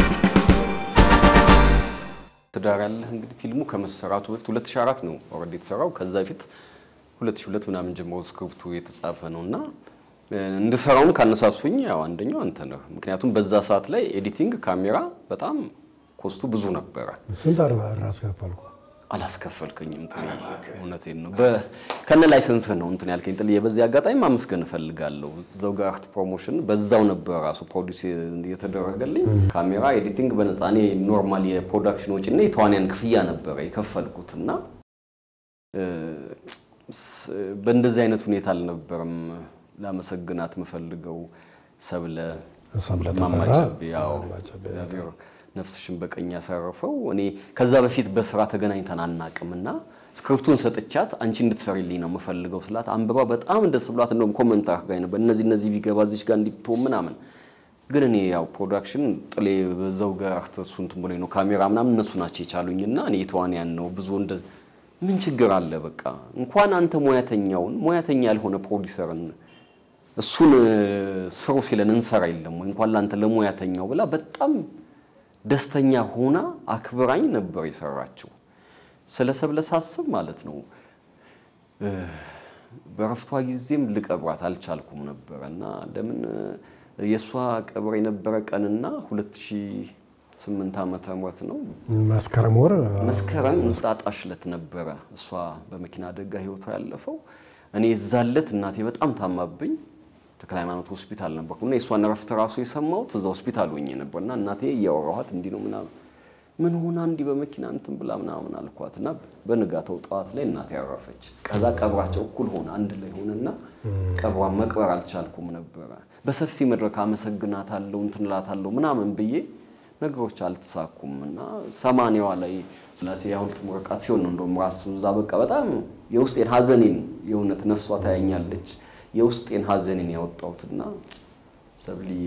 ትዳር ያለህ እንግዲህ ፊልሙ ከመሰራቱ በፊት 2004 ነው ኦልሬዲ የተሰራው። ከዛ በፊት 2002 ምናምን ጀምሮ ስክሪፕቱ የተጻፈ ነው እና እንድሰራውም ካነሳሱኝ ያው አንደኛው አንተ ነህ። ምክንያቱም በዛ ሰዓት ላይ ኤዲቲንግ፣ ካሜራ በጣም ኮስቱ ብዙ ነበረ። ስንት አርባ ራስ ከፈልኩ አላስከፈልከኝም። እውነቴን ነው። በ- ከነ ላይሰንስህ ነው እንትን ያልከኝ ጥልዬ። በዚህ አጋጣሚ ማመስገን እፈልጋለሁ። ዘውግ አርት ፕሮሞሽን በዛው ነበር ራሱ ፕሮዲስ የተደረገልኝ። ካሜራ፣ ኤዲቲንግ በነፃ እኔ ኖርማል የፕሮዳክሽን ወጪና የተዋንያን ክፍያ ነበረ የከፈልኩት እና እ፣ ስ- በእንደዚህ አይነት ሁኔታ አልነበረም ላመሰግናት የምፈልገው ሰብለ ሰብለ ተፈራ ማማጨቤ ያው ማማጨቤ፣ እግዚአብሔር ነፍስሽን በቀኝ ያሳረፈው። እኔ ከዛ በፊት በስራ ተገናኝተን አናቅምና ስክሪፕቱን ሰጥቻት አንቺ እንድትሰሪልኝ ነው የምፈልገው ስላት አንብባ በጣም ደስ ብሏት እንደውም ኮመንት አድርጋኝ ነበር እነዚህ እነዚህ ቢገባ እዚች ጋር እንዲትሆን ምናምን። ግን እኔ ያው ፕሮዳክሽን ጥሌ በዛው ጋር አርተሱ እንትን ብሎኝ ነው ካሜራ ምናምን እነሱ ናቸው የቻሉኝና እኔ የተዋንያን ነው ብዙ እንደ ምን ችግር አለ በቃ እንኳን አንተ ሙያተኛውን ሙያተኛ ያልሆነ ፕሮዲሰርን እሱን እ፣ ስሩ ሲለን እንሰራ የለም ወይ እንኳን ለአንተ ለሙያተኛው ብላ በጣም ደስተኛ ሆና አክብራኝ ነበር የሰራችው። ስለ ሰብለ ሳስብ ማለት ነው እ፣ በረፍቷ ጊዜም ልቀብራት አልቻልኩም ነበረ እና ለምን እ፣ የእሷ ቀብር የነበረ ቀንና 2008 ዓመተ ምህረት ነው መስከረም ወር መስከረም እንቁጣጣሽ ዕለት ነበረ እሷ በመኪና አደጋ ህይወቷ ያለፈው። እኔ የዛለት እናቴ በጣም ታማብኝ ተክለ ሃይማኖት ሆስፒታል ነበርኩ እና የእሷን እረፍት ራሱ የሰማሁት እዛ ሆስፒታል ሆኜ ነበር እና እናቴ እያወራኋት እንዲህ ነው ምናምን ምን ሆና እንዲህ በመኪና እንትን ብላ ምናምን አልኳት እና በንጋታው ጠዋት ላይ እናቴ ያረፈች። ከዛ ቀብራቸው እኩል ሆነ አንድ ላይ ሆነና ቀብሯን መቅበር አልቻልኩም ነበረ። በሰፊ መድረክ አመሰግናታለሁ እንትን እላታለሁ ምናምን ብዬ ነገሮች አልተሳኩም እና ሰማንያዋ ላይ ስላሴ የሐውልት ምርቃት ሲሆን ነው እንደውም ራሱ እዛ በቃ በጣም የውስጤን ሀዘኔን የእውነት ነፍሷ ታያኛለች የውስጤን ሀዘኔን ያወጣሁትና ሰብልዬ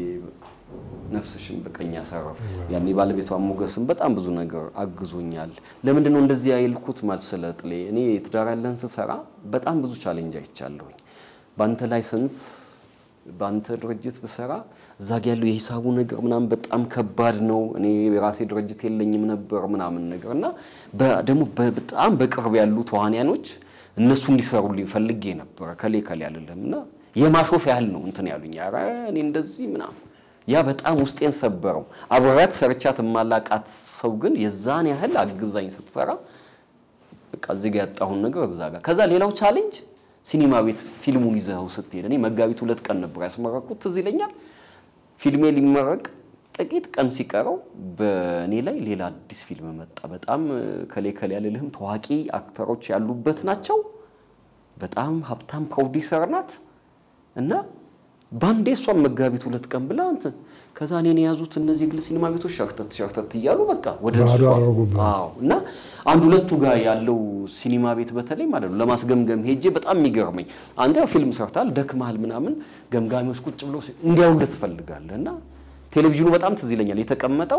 ነፍስሽን በቀኝ ያሳረፍ ያኔ ባለቤቷ ሞገስም በጣም ብዙ ነገር አግዞኛል። ለምንድን ነው እንደዚህ ያልኩት መሰለ ጥሌ? እኔ ትዳር ያለን ስሰራ በጣም ብዙ ቻሌንጅ አይቻለሁኝ። በአንተ ላይሰንስ በአንተ ድርጅት ብሰራ እዛ ጋ ያለው የሂሳቡ ነገር ምናምን በጣም ከባድ ነው። እኔ የራሴ ድርጅት የለኝም ነበር ምናምን ነገር እና በ- ደግሞ በ- በጣም በቅርብ ያሉ ተዋንያኖች እነሱ እንዲሰሩልኝ ፈልጌ ነበረ ከሌ ከሌ አልልም እና የማሾፍ ያህል ነው እንትን ያሉኝ። ኧረ እኔ እንደዚህ ምናምን ያ በጣም ውስጤን ሰበረው። አብሬያት ሰርቻት የማላቃት ሰው ግን የዛን ያህል አግዛኝ ስትሰራ በቃ እዚህ ጋር ያጣሁን ነገር እዛ ጋር ከዛ ሌላው ቻሌንጅ ሲኒማ ቤት ፊልሙን ይዘኸው ስትሄድ እኔ መጋቢት ሁለት ቀን ነበር ያስመረኩት ትዝ ይለኛል። ፊልሜ ሊመረቅ ጥቂት ቀን ሲቀረው በእኔ ላይ ሌላ አዲስ ፊልም መጣ። በጣም ከሌ ከሌ ያልልህም ታዋቂ አክተሮች ያሉበት ናቸው። በጣም ሀብታም ፕሮዲሰር ናት እና ባንዴ እሷን መጋቢት ሁለት ቀን ብላ እንትን ከዛ እኔን የያዙት እነዚህ ግል ሲኒማ ቤቶች ሸርተት ሸርተት እያሉ በቃ ወደ ባዶ እሷ- አደረጉብህ። አዎ እና አንድ ሁለቱ ጋር ያለው ሲኒማ ቤት በተለይ ማለት ነው ለማስገምገም ሄጄ በጣም የሚገርመኝ አንተ ያው ፊልም ሰርታል ደክመሃል ምናምን ገምጋሚዎች ቁጭ ብለው ሲ- እንዲያውልህ ትፈልጋለህ እና ቴሌቪዥኑ በጣም ትዝ ይለኛል የተቀመጠው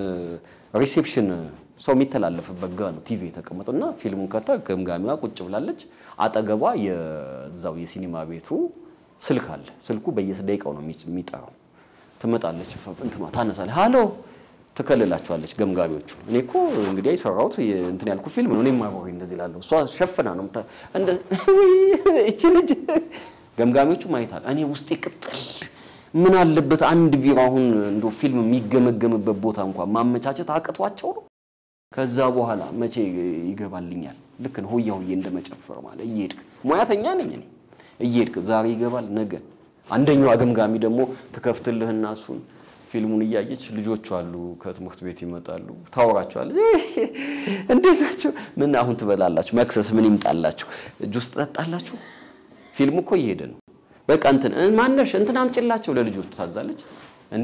ሪሴፕሽን ሰው የሚተላለፍበት ጋ ነው ቲቪ የተቀመጠው እና ፊልሙን ከታ ገምጋሚዋ ቁጭ ብላለች አጠገቧ የዛው የሲኒማ ቤቱ ስልክ አለ ስልኩ በየደቂቃው ነው የሚ- የሚጠራው ትመጣለች እንትኗ ታነሳለች ሃሎ ትከልላቸዋለች ገምጋሚዎቹ እኔ እኮ እንግዲህ የሰራሁት የ- እንትን ያልኩ ፊልም ነው እኔም አብሬ እንደዚህ እላለሁ እሷ ሸፍና ነው የምታ- እንደ ውይ እቺ ልጅ ገምጋሚዎቹ ማየታል እኔ ውስጤ ቅጥል ምን አለበት አንድ ቢሮ አሁን እንደ ፊልም የሚገመገምበት ቦታ እንኳን ማመቻቸት አቅቷቸው ነው ከዛ በኋላ መቼ ይገባልኛል ልክ ነው ሆያ ሆዬ እንደመጨፈር ማለት እየሄድክ ሙያተኛ ነኝ እኔ እየሄድክ ዛሬ ይገባል ነገ አንደኛዋ ገምጋሚ ደግሞ ትከፍትልህና እሱን ፊልሙን እያየች ልጆቹ አሉ ከትምህርት ቤት ይመጣሉ ታወራቸዋለች እንዴት ናቸው ምን አሁን ትበላላችሁ መክሰስ ምን ይምጣላችሁ ጁስ ትጠጣላችሁ ፊልሙ እኮ እየሄደ ነው በቃ እንትን እ፣ ማነሽ እንትን አምጭላቸው ለልጆቹ ታዛለች እንዴ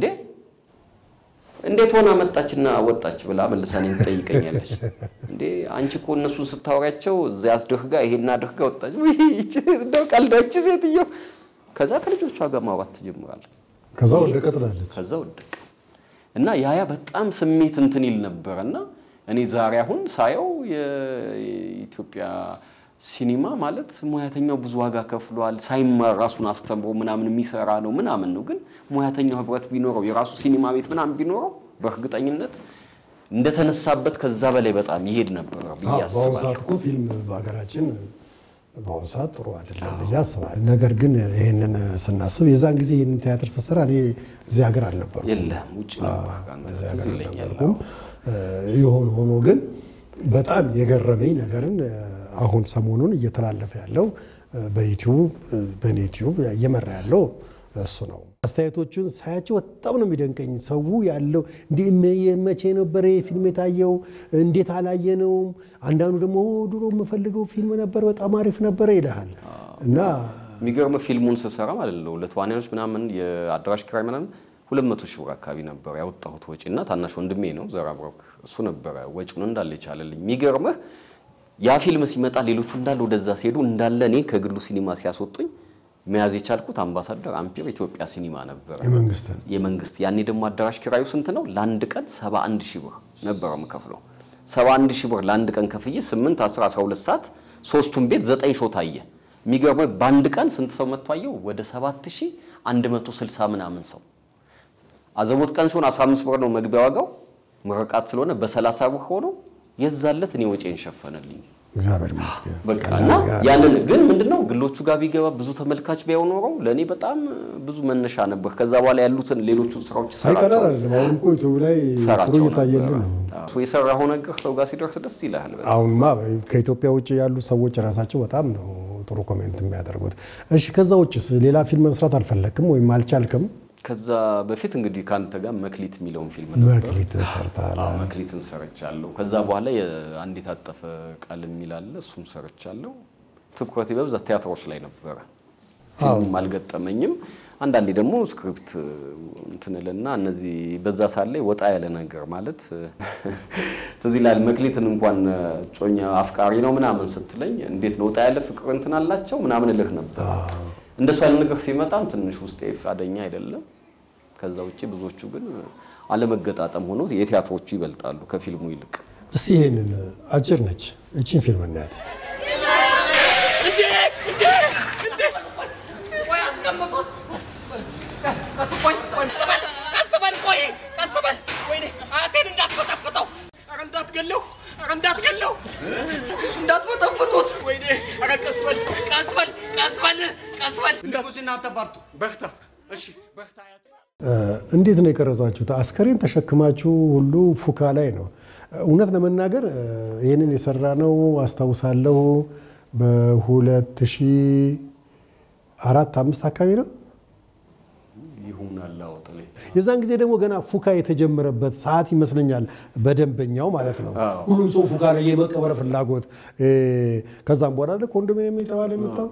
እንዴት ሆና መጣችና ወጣች ብላ መልሳ እኔን ትጠይቀኛለች። እንዴ አንቺ እኮ እነሱን ስታወሪያቸው እዚያ አስደርጋ ይሄን አድርጋ ወጣች። ውይ ይቺ እንደው ቀልዳች ሴትዮ። ከዛ ከልጆቿ ጋር ማውራት ትጀምራለች። ከዛ ወደቀ ትላለች። ከዛ ወደቀ እና ያያ በጣም ስሜት እንትን ይል ነበረ እና እኔ ዛሬ አሁን ሳየው የኢትዮጵያ ሲኒማ ማለት ሙያተኛው ብዙ ዋጋ ከፍሏል። ሳይማር ራሱን አስተምሮ ምናምን የሚሰራ ነው ምናምን ነው። ግን ሙያተኛው ህብረት ቢኖረው የራሱ ሲኒማ ቤት ምናምን ቢኖረው በእርግጠኝነት እንደተነሳበት ከዛ በላይ በጣም ይሄድ ነበር ብዬ አዎ፣ በአሁኑ ሰዓት አስባለሁ። እኮ ፊልም በሀገራችን በአሁኑ ሰዓት ጥሩ አይደለም ብዬ አስባለሁ። ነገር ግን ይህንን ስናስብ የዛን ጊዜ ይህንን ቲያትር ስሰራ እኔ እዚህ ሀገር አልነበርኩም። የለም ውጭ ነበር አንተ እዚህ ትዝ ሀገር ይለኛል። አልነበርኩም። የሆነ ሆኖ ግን በጣም የገረመኝ ነገርን አሁን ሰሞኑን እየተላለፈ ያለው በዩቲዩብ በእኔ ዩቲዩብ እየመራ ያለው እሱ ነው። አስተያየቶቹን ሳያቸው በጣም ነው የሚደንቀኝ። ሰው ያለው እንዴ መቼ ነበረ ፊልም የታየው? እንዴት አላየነውም? አንዳንዱ ደግሞ "ኦ፣ ድሮ የምፈልገው ፊልም ነበር፣ በጣም አሪፍ ነበረ ይልሃል እና የሚገርም ፊልሙን ስሰራ ማለት ነው ለተዋናዮች ምናምን የአዳራሽ ኪራይ ምናምን ሁለት መቶ ሺህ ብር አካባቢ ነበር ያወጣሁት ወጪ እና ታናሽ ወንድሜ ነው ዘራ ብሮክ እሱ ነበረ ወጪውን እንዳለ የቻለልኝ። የሚገርምህ ያ ፊልም ሲመጣ ሌሎቹ እንዳለ ወደዛ ሲሄዱ እንዳለ እኔ ከግሉ ሲኒማ ሲያስወጡኝ መያዝ የቻልኩት አምባሳደር አምፒር ኢትዮጵያ ሲኒማ ነበረ የመንግስትን የመንግስት ያኔ ደግሞ አዳራሽ ኪራዩ ስንት ነው? ለአንድ ቀን 71 ሺህ ብር ነበረ የምከፍለው። 71 ሺህ ብር ለአንድ ቀን ከፍዬ 8 10 12 ሰዓት ሶስቱን ቤት ዘጠኝ ሾው ታየ። የሚገርመው በአንድ ቀን ስንት ሰው መጥቶ አየው? ወደ 7160 ምናምን ሰው። አዘቦት ቀን ሲሆን 15 ብር ነው መግቢያ ዋጋው። ምርቃት ስለሆነ በ30 ብር ሆኖ የዛለት እኔ ወጪን ሸፈነልኝ። እግዚአብሔር ይመስገን። በቃ ቀላል እና ነገር ያንን ግን ምንድነው ግሎቹ ጋር ቢገባ ብዙ ተመልካች ቢያው ኖረው ለእኔ በጣም ብዙ መነሻ ነበር። ከዛ በኋላ ያሉትን ሌሎቹን ስራዎች አይ ቀላል ሰራቸው አይደለም። አሁን እኮ ዩቱብ ላይ ጥሩ ሰራቸው እየታየልን ነበረ። ነው። አዎ፣ የሰራኸው ነገር ሰው ጋር ሲደርስ ደስ ይልሃል። በጣም። አሁንማ ከኢትዮጵያ ውጭ ያሉ ሰዎች ራሳቸው በጣም ነው ጥሩ ኮሜንት የሚያደርጉት። እሺ ከዛ ውጭስ ሌላ ፊልም መስራት አልፈለክም ወይም አልቻልክም? ከዛ በፊት እንግዲህ ከአንተ ጋር መክሊት የሚለውን ፊልም ነበር። መክሊት ሰርተሃል። አዎ፣ መክሊትን ሰርቻለሁ። ከዛ በኋላ የአንድ የታጠፈ ቃል የሚል አለ፣ እሱም ሰርቻለሁ። ትኩረቴ በብዛት ቲያትሮች ላይ ነበረ። ፊልም አልገጠመኝም። አንዳንዴ ደግሞ ስክሪፕት እንትን እልና እነዚህ በዛ ሳለ ወጣ ያለ ነገር ማለት ትዝ ይላል። መክሊትን እንኳን ጮኛ አፍቃሪ ነው ምናምን ስትለኝ እንዴት ነው ወጣ ያለ ፍቅር እንትን አላቸው ምናምን እልህ ነበር። እንደሱ ያለ ነገር ሲመጣም ትንሽ ውስጤ ፈቃደኛ አይደለም። ከዛ ውጭ ብዙዎቹ ግን አለመገጣጠም ሆኖ የቲያትሮቹ ይበልጣሉ ከፊልሙ ይልቅ። እስቲ ይሄንን አጭር ነች፣ እችን ፊልም እናያት እስቲ። እንዴት ነው የቀረጻችሁት? አስከሬን ተሸክማችሁ ሁሉ ፉካ ላይ ነው። እውነት ለመናገር ይህንን የሰራ ነው አስታውሳለሁ በሁለት ሺህ አራት አምስት አካባቢ ነው። ይሁናል አውጥሌ የዛን ጊዜ ደግሞ ገና ፉካ የተጀመረበት ሰዓት ይመስለኛል፣ በደንበኛው ማለት ነው። ሁሉም ሰው ፉካ ላይ የመቀበር ፍላጎት ከዛም በኋላ ኮንዶሚኒየም የተባለ የመጣው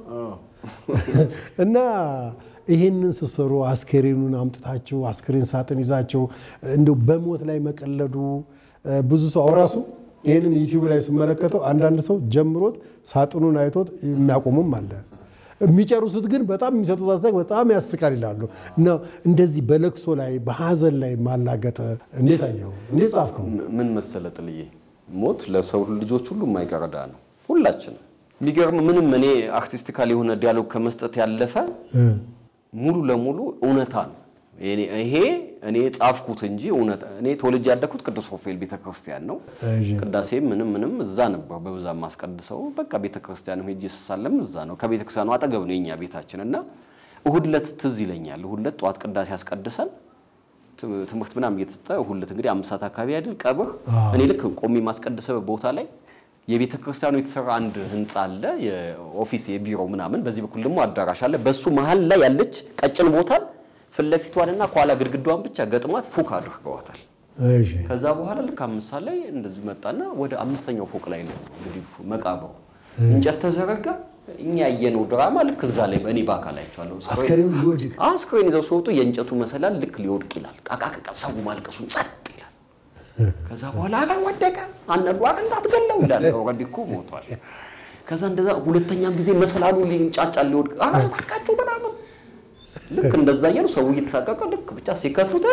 እና ይህንን ስትሰሩ አስከሬኑን አምጥታችሁ አስከሬን ሳጥን ይዛችሁ እንደው በሞት ላይ መቀለዱ ብዙ ሰው አውራሱ ይህንን ዩቲዩብ ላይ ስመለከተው አንዳንድ ሰው ጀምሮት ሳጥኑን አይቶት የሚያቆምም አለ። የሚጨርሱት ግን በጣም የሚሰጡት አስተያየት በጣም ያስቃል ይላሉ። እና እንደዚህ በለቅሶ ላይ በሀዘን ላይ ማላገጥ እንዴት አየው? እንዴት ጻፍከው? ምን መሰለ ጥልዬ፣ ሞት ለሰው ልጆች ሁሉ የማይቀርዳ ነው። ሁላችንም የሚገርም ምንም እኔ አርቲስቲካል የሆነ ዲያሎግ ከመስጠት ያለፈ ሙሉ ለሙሉ እውነታ ነው። ይሄ እኔ ጻፍኩት እንጂ እውነት እኔ ተወልጄ ያደግኩት ቅዱስ ሩፋኤል ቤተክርስቲያን ነው። ቅዳሴ ምንም ምንም እዛ ነበር በብዛት ማስቀድሰው። በቃ ቤተክርስቲያን ሄጄ ስሳለም እዛ ነው። ከቤተክርስቲያኑ አጠገብ ነው የኛ ቤታችን እና እሁድ ዕለት ትዝ ይለኛል። እሁድ ዕለት ጠዋት ቅዳሴ ያስቀድሰን ትምህርት ምናምን እየተሰጠ እሁድ ዕለት እንግዲህ አምስት ሰዓት አካባቢ አይደል ቀብር። እኔ ልክ ቆሜ ማስቀድሰው ቦታ ላይ የቤተ ክርስቲያኑ የተሰራ አንድ ህንፃ አለ፣ የኦፊስ የቢሮ ምናምን። በዚህ በኩል ደግሞ አዳራሽ አለ። በሱ መሀል ላይ ያለች ቀጭን ቦታን ፊት ለፊቷንና ከኋላ ግድግዳዋን ብቻ ገጥሟት ፉክ አድርገዋታል። ከዛ በኋላ ልክ አምስት ሰዓት ላይ እንደዚህ መጣና ወደ አምስተኛው ፎቅ ላይ ነው እንግዲህ መቃብሩ እንጨት ተዘረጋ። እኛ ያየነው ድራማ ልክ እዛ ላይ በእኔ በአካል አይቼዋለሁ። አስከሬኑ ሊወድቅ አስከሬን ይዘው ሲወጡ የእንጨቱ መሰላል ልክ ሊወድቅ ይላል። ቃቃቃ ሰው ማልቀሱን ጸጥ ይላል። ከዛ በኋላ አረ ወደቀ፣ አንዱ አረ እንዳትገለው ይላል። ኦልሬዲ እኮ ሞቷል። ከዛ እንደዛ ሁለተኛም ጊዜ መሰላሉ ሊንጫጫል ሊወድቅ፣ አረ እባካችሁ ምናምን ልክ እንደዛ እያሉ ሰው እየተሳቀቀ ልክ ብቻ ሲከቱት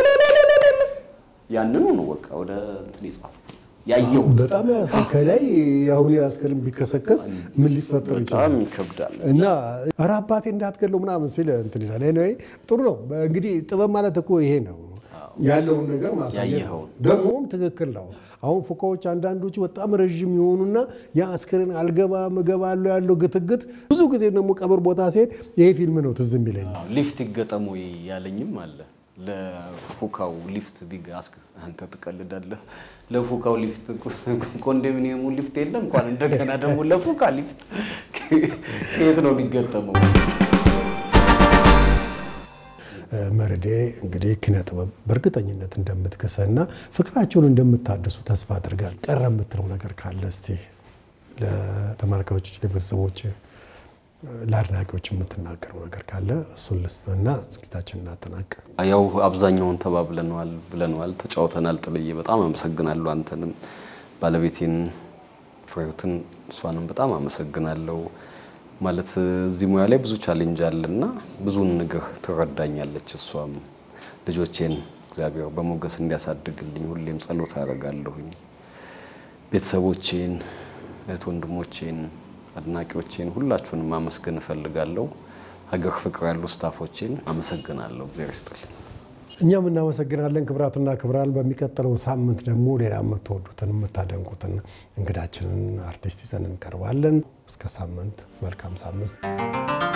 ያንኑ ነው በቃ ወደ እንትን የጻፍኩት ያየው በጣም ያስ ከላይ አሁን አስከሬን ቢከሰከስ ምን ሊፈጠር ይችላል? በጣም ይከብዳል። እና ኧረ አባቴ እንዳትገለው ምናምን ሲል እንትን ይላል። ኤኒዌይ ጥሩ ነው። እንግዲህ ጥበብ ማለት እኮ ይሄ ነው ያለውን ነገር ማሳየት ነው። ያየኸውን። ደግሞም ትክክል ነው። አሁን ፉካዎች አንዳንዶቹ በጣም ረዥም የሆኑና ያ አስከሬን አልገባም እገባለሁ ያለው ግትግት ብዙ ጊዜ ደግሞ ቀብር ቦታ ሲሄድ ይሄ ፊልም ነው ትዝ የሚለኝ። ሊፍት ይገጠሙ ያለኝም አለ። ለፉካው ሊፍት ቢግ አስክ አንተ ትቀልዳለህ። ለፉካው ሊፍት ኮንዶሚኒየሙ ሊፍት የለ እንኳን እንደገና ደግሞ ለፉካ ሊፍት ከየት ነው የሚገጠመው? መርዴ እንግዲህ ኪነ ጥበብ በእርግጠኝነት እንደምትከሰና ፍቅራቸውን እንደምታደሱ ተስፋ አድርጋል። ቀረ የምትለው ነገር ካለ እስቲ ለተመልካዮች፣ ለቤተሰቦች፣ ለአድናቂዎች የምትናገረው ነገር ካለ እሱን ልስጥና ዝግጅታችን እናጠናቅ። ያው አብዛኛውን ተባብለነዋል ብለነዋል፣ ተጫውተናል። ጥልዬ በጣም አመሰግናለሁ። አንተንም ባለቤቴን ፍሬህትን እሷንም በጣም አመሰግናለሁ። ማለት እዚህ ሙያ ላይ ብዙ ቻሌንጅ አለና ብዙን ነገር ትረዳኛለች። እሷም ልጆቼን እግዚአብሔር በሞገስ እንዲያሳድግልኝ ሁሌም ጸሎት አደርጋለሁኝ። ቤተሰቦቼን፣ እህት ወንድሞቼን፣ አድናቂዎቼን ሁላችሁንም ማመስገን እፈልጋለሁ። ሀገር ፍቅር ያሉ ስታፎቼን አመሰግናለሁ። እግዚአብሔር ይስጥልኝ። እኛም እናመሰግናለን። ክብራትና ክብራን፣ በሚቀጥለው ሳምንት ደግሞ ሌላ የምትወዱትን የምታደንቁትን እንግዳችንን አርቲስት ይዘን እንቀርባለን። እስከ ሳምንት መልካም ሳምንት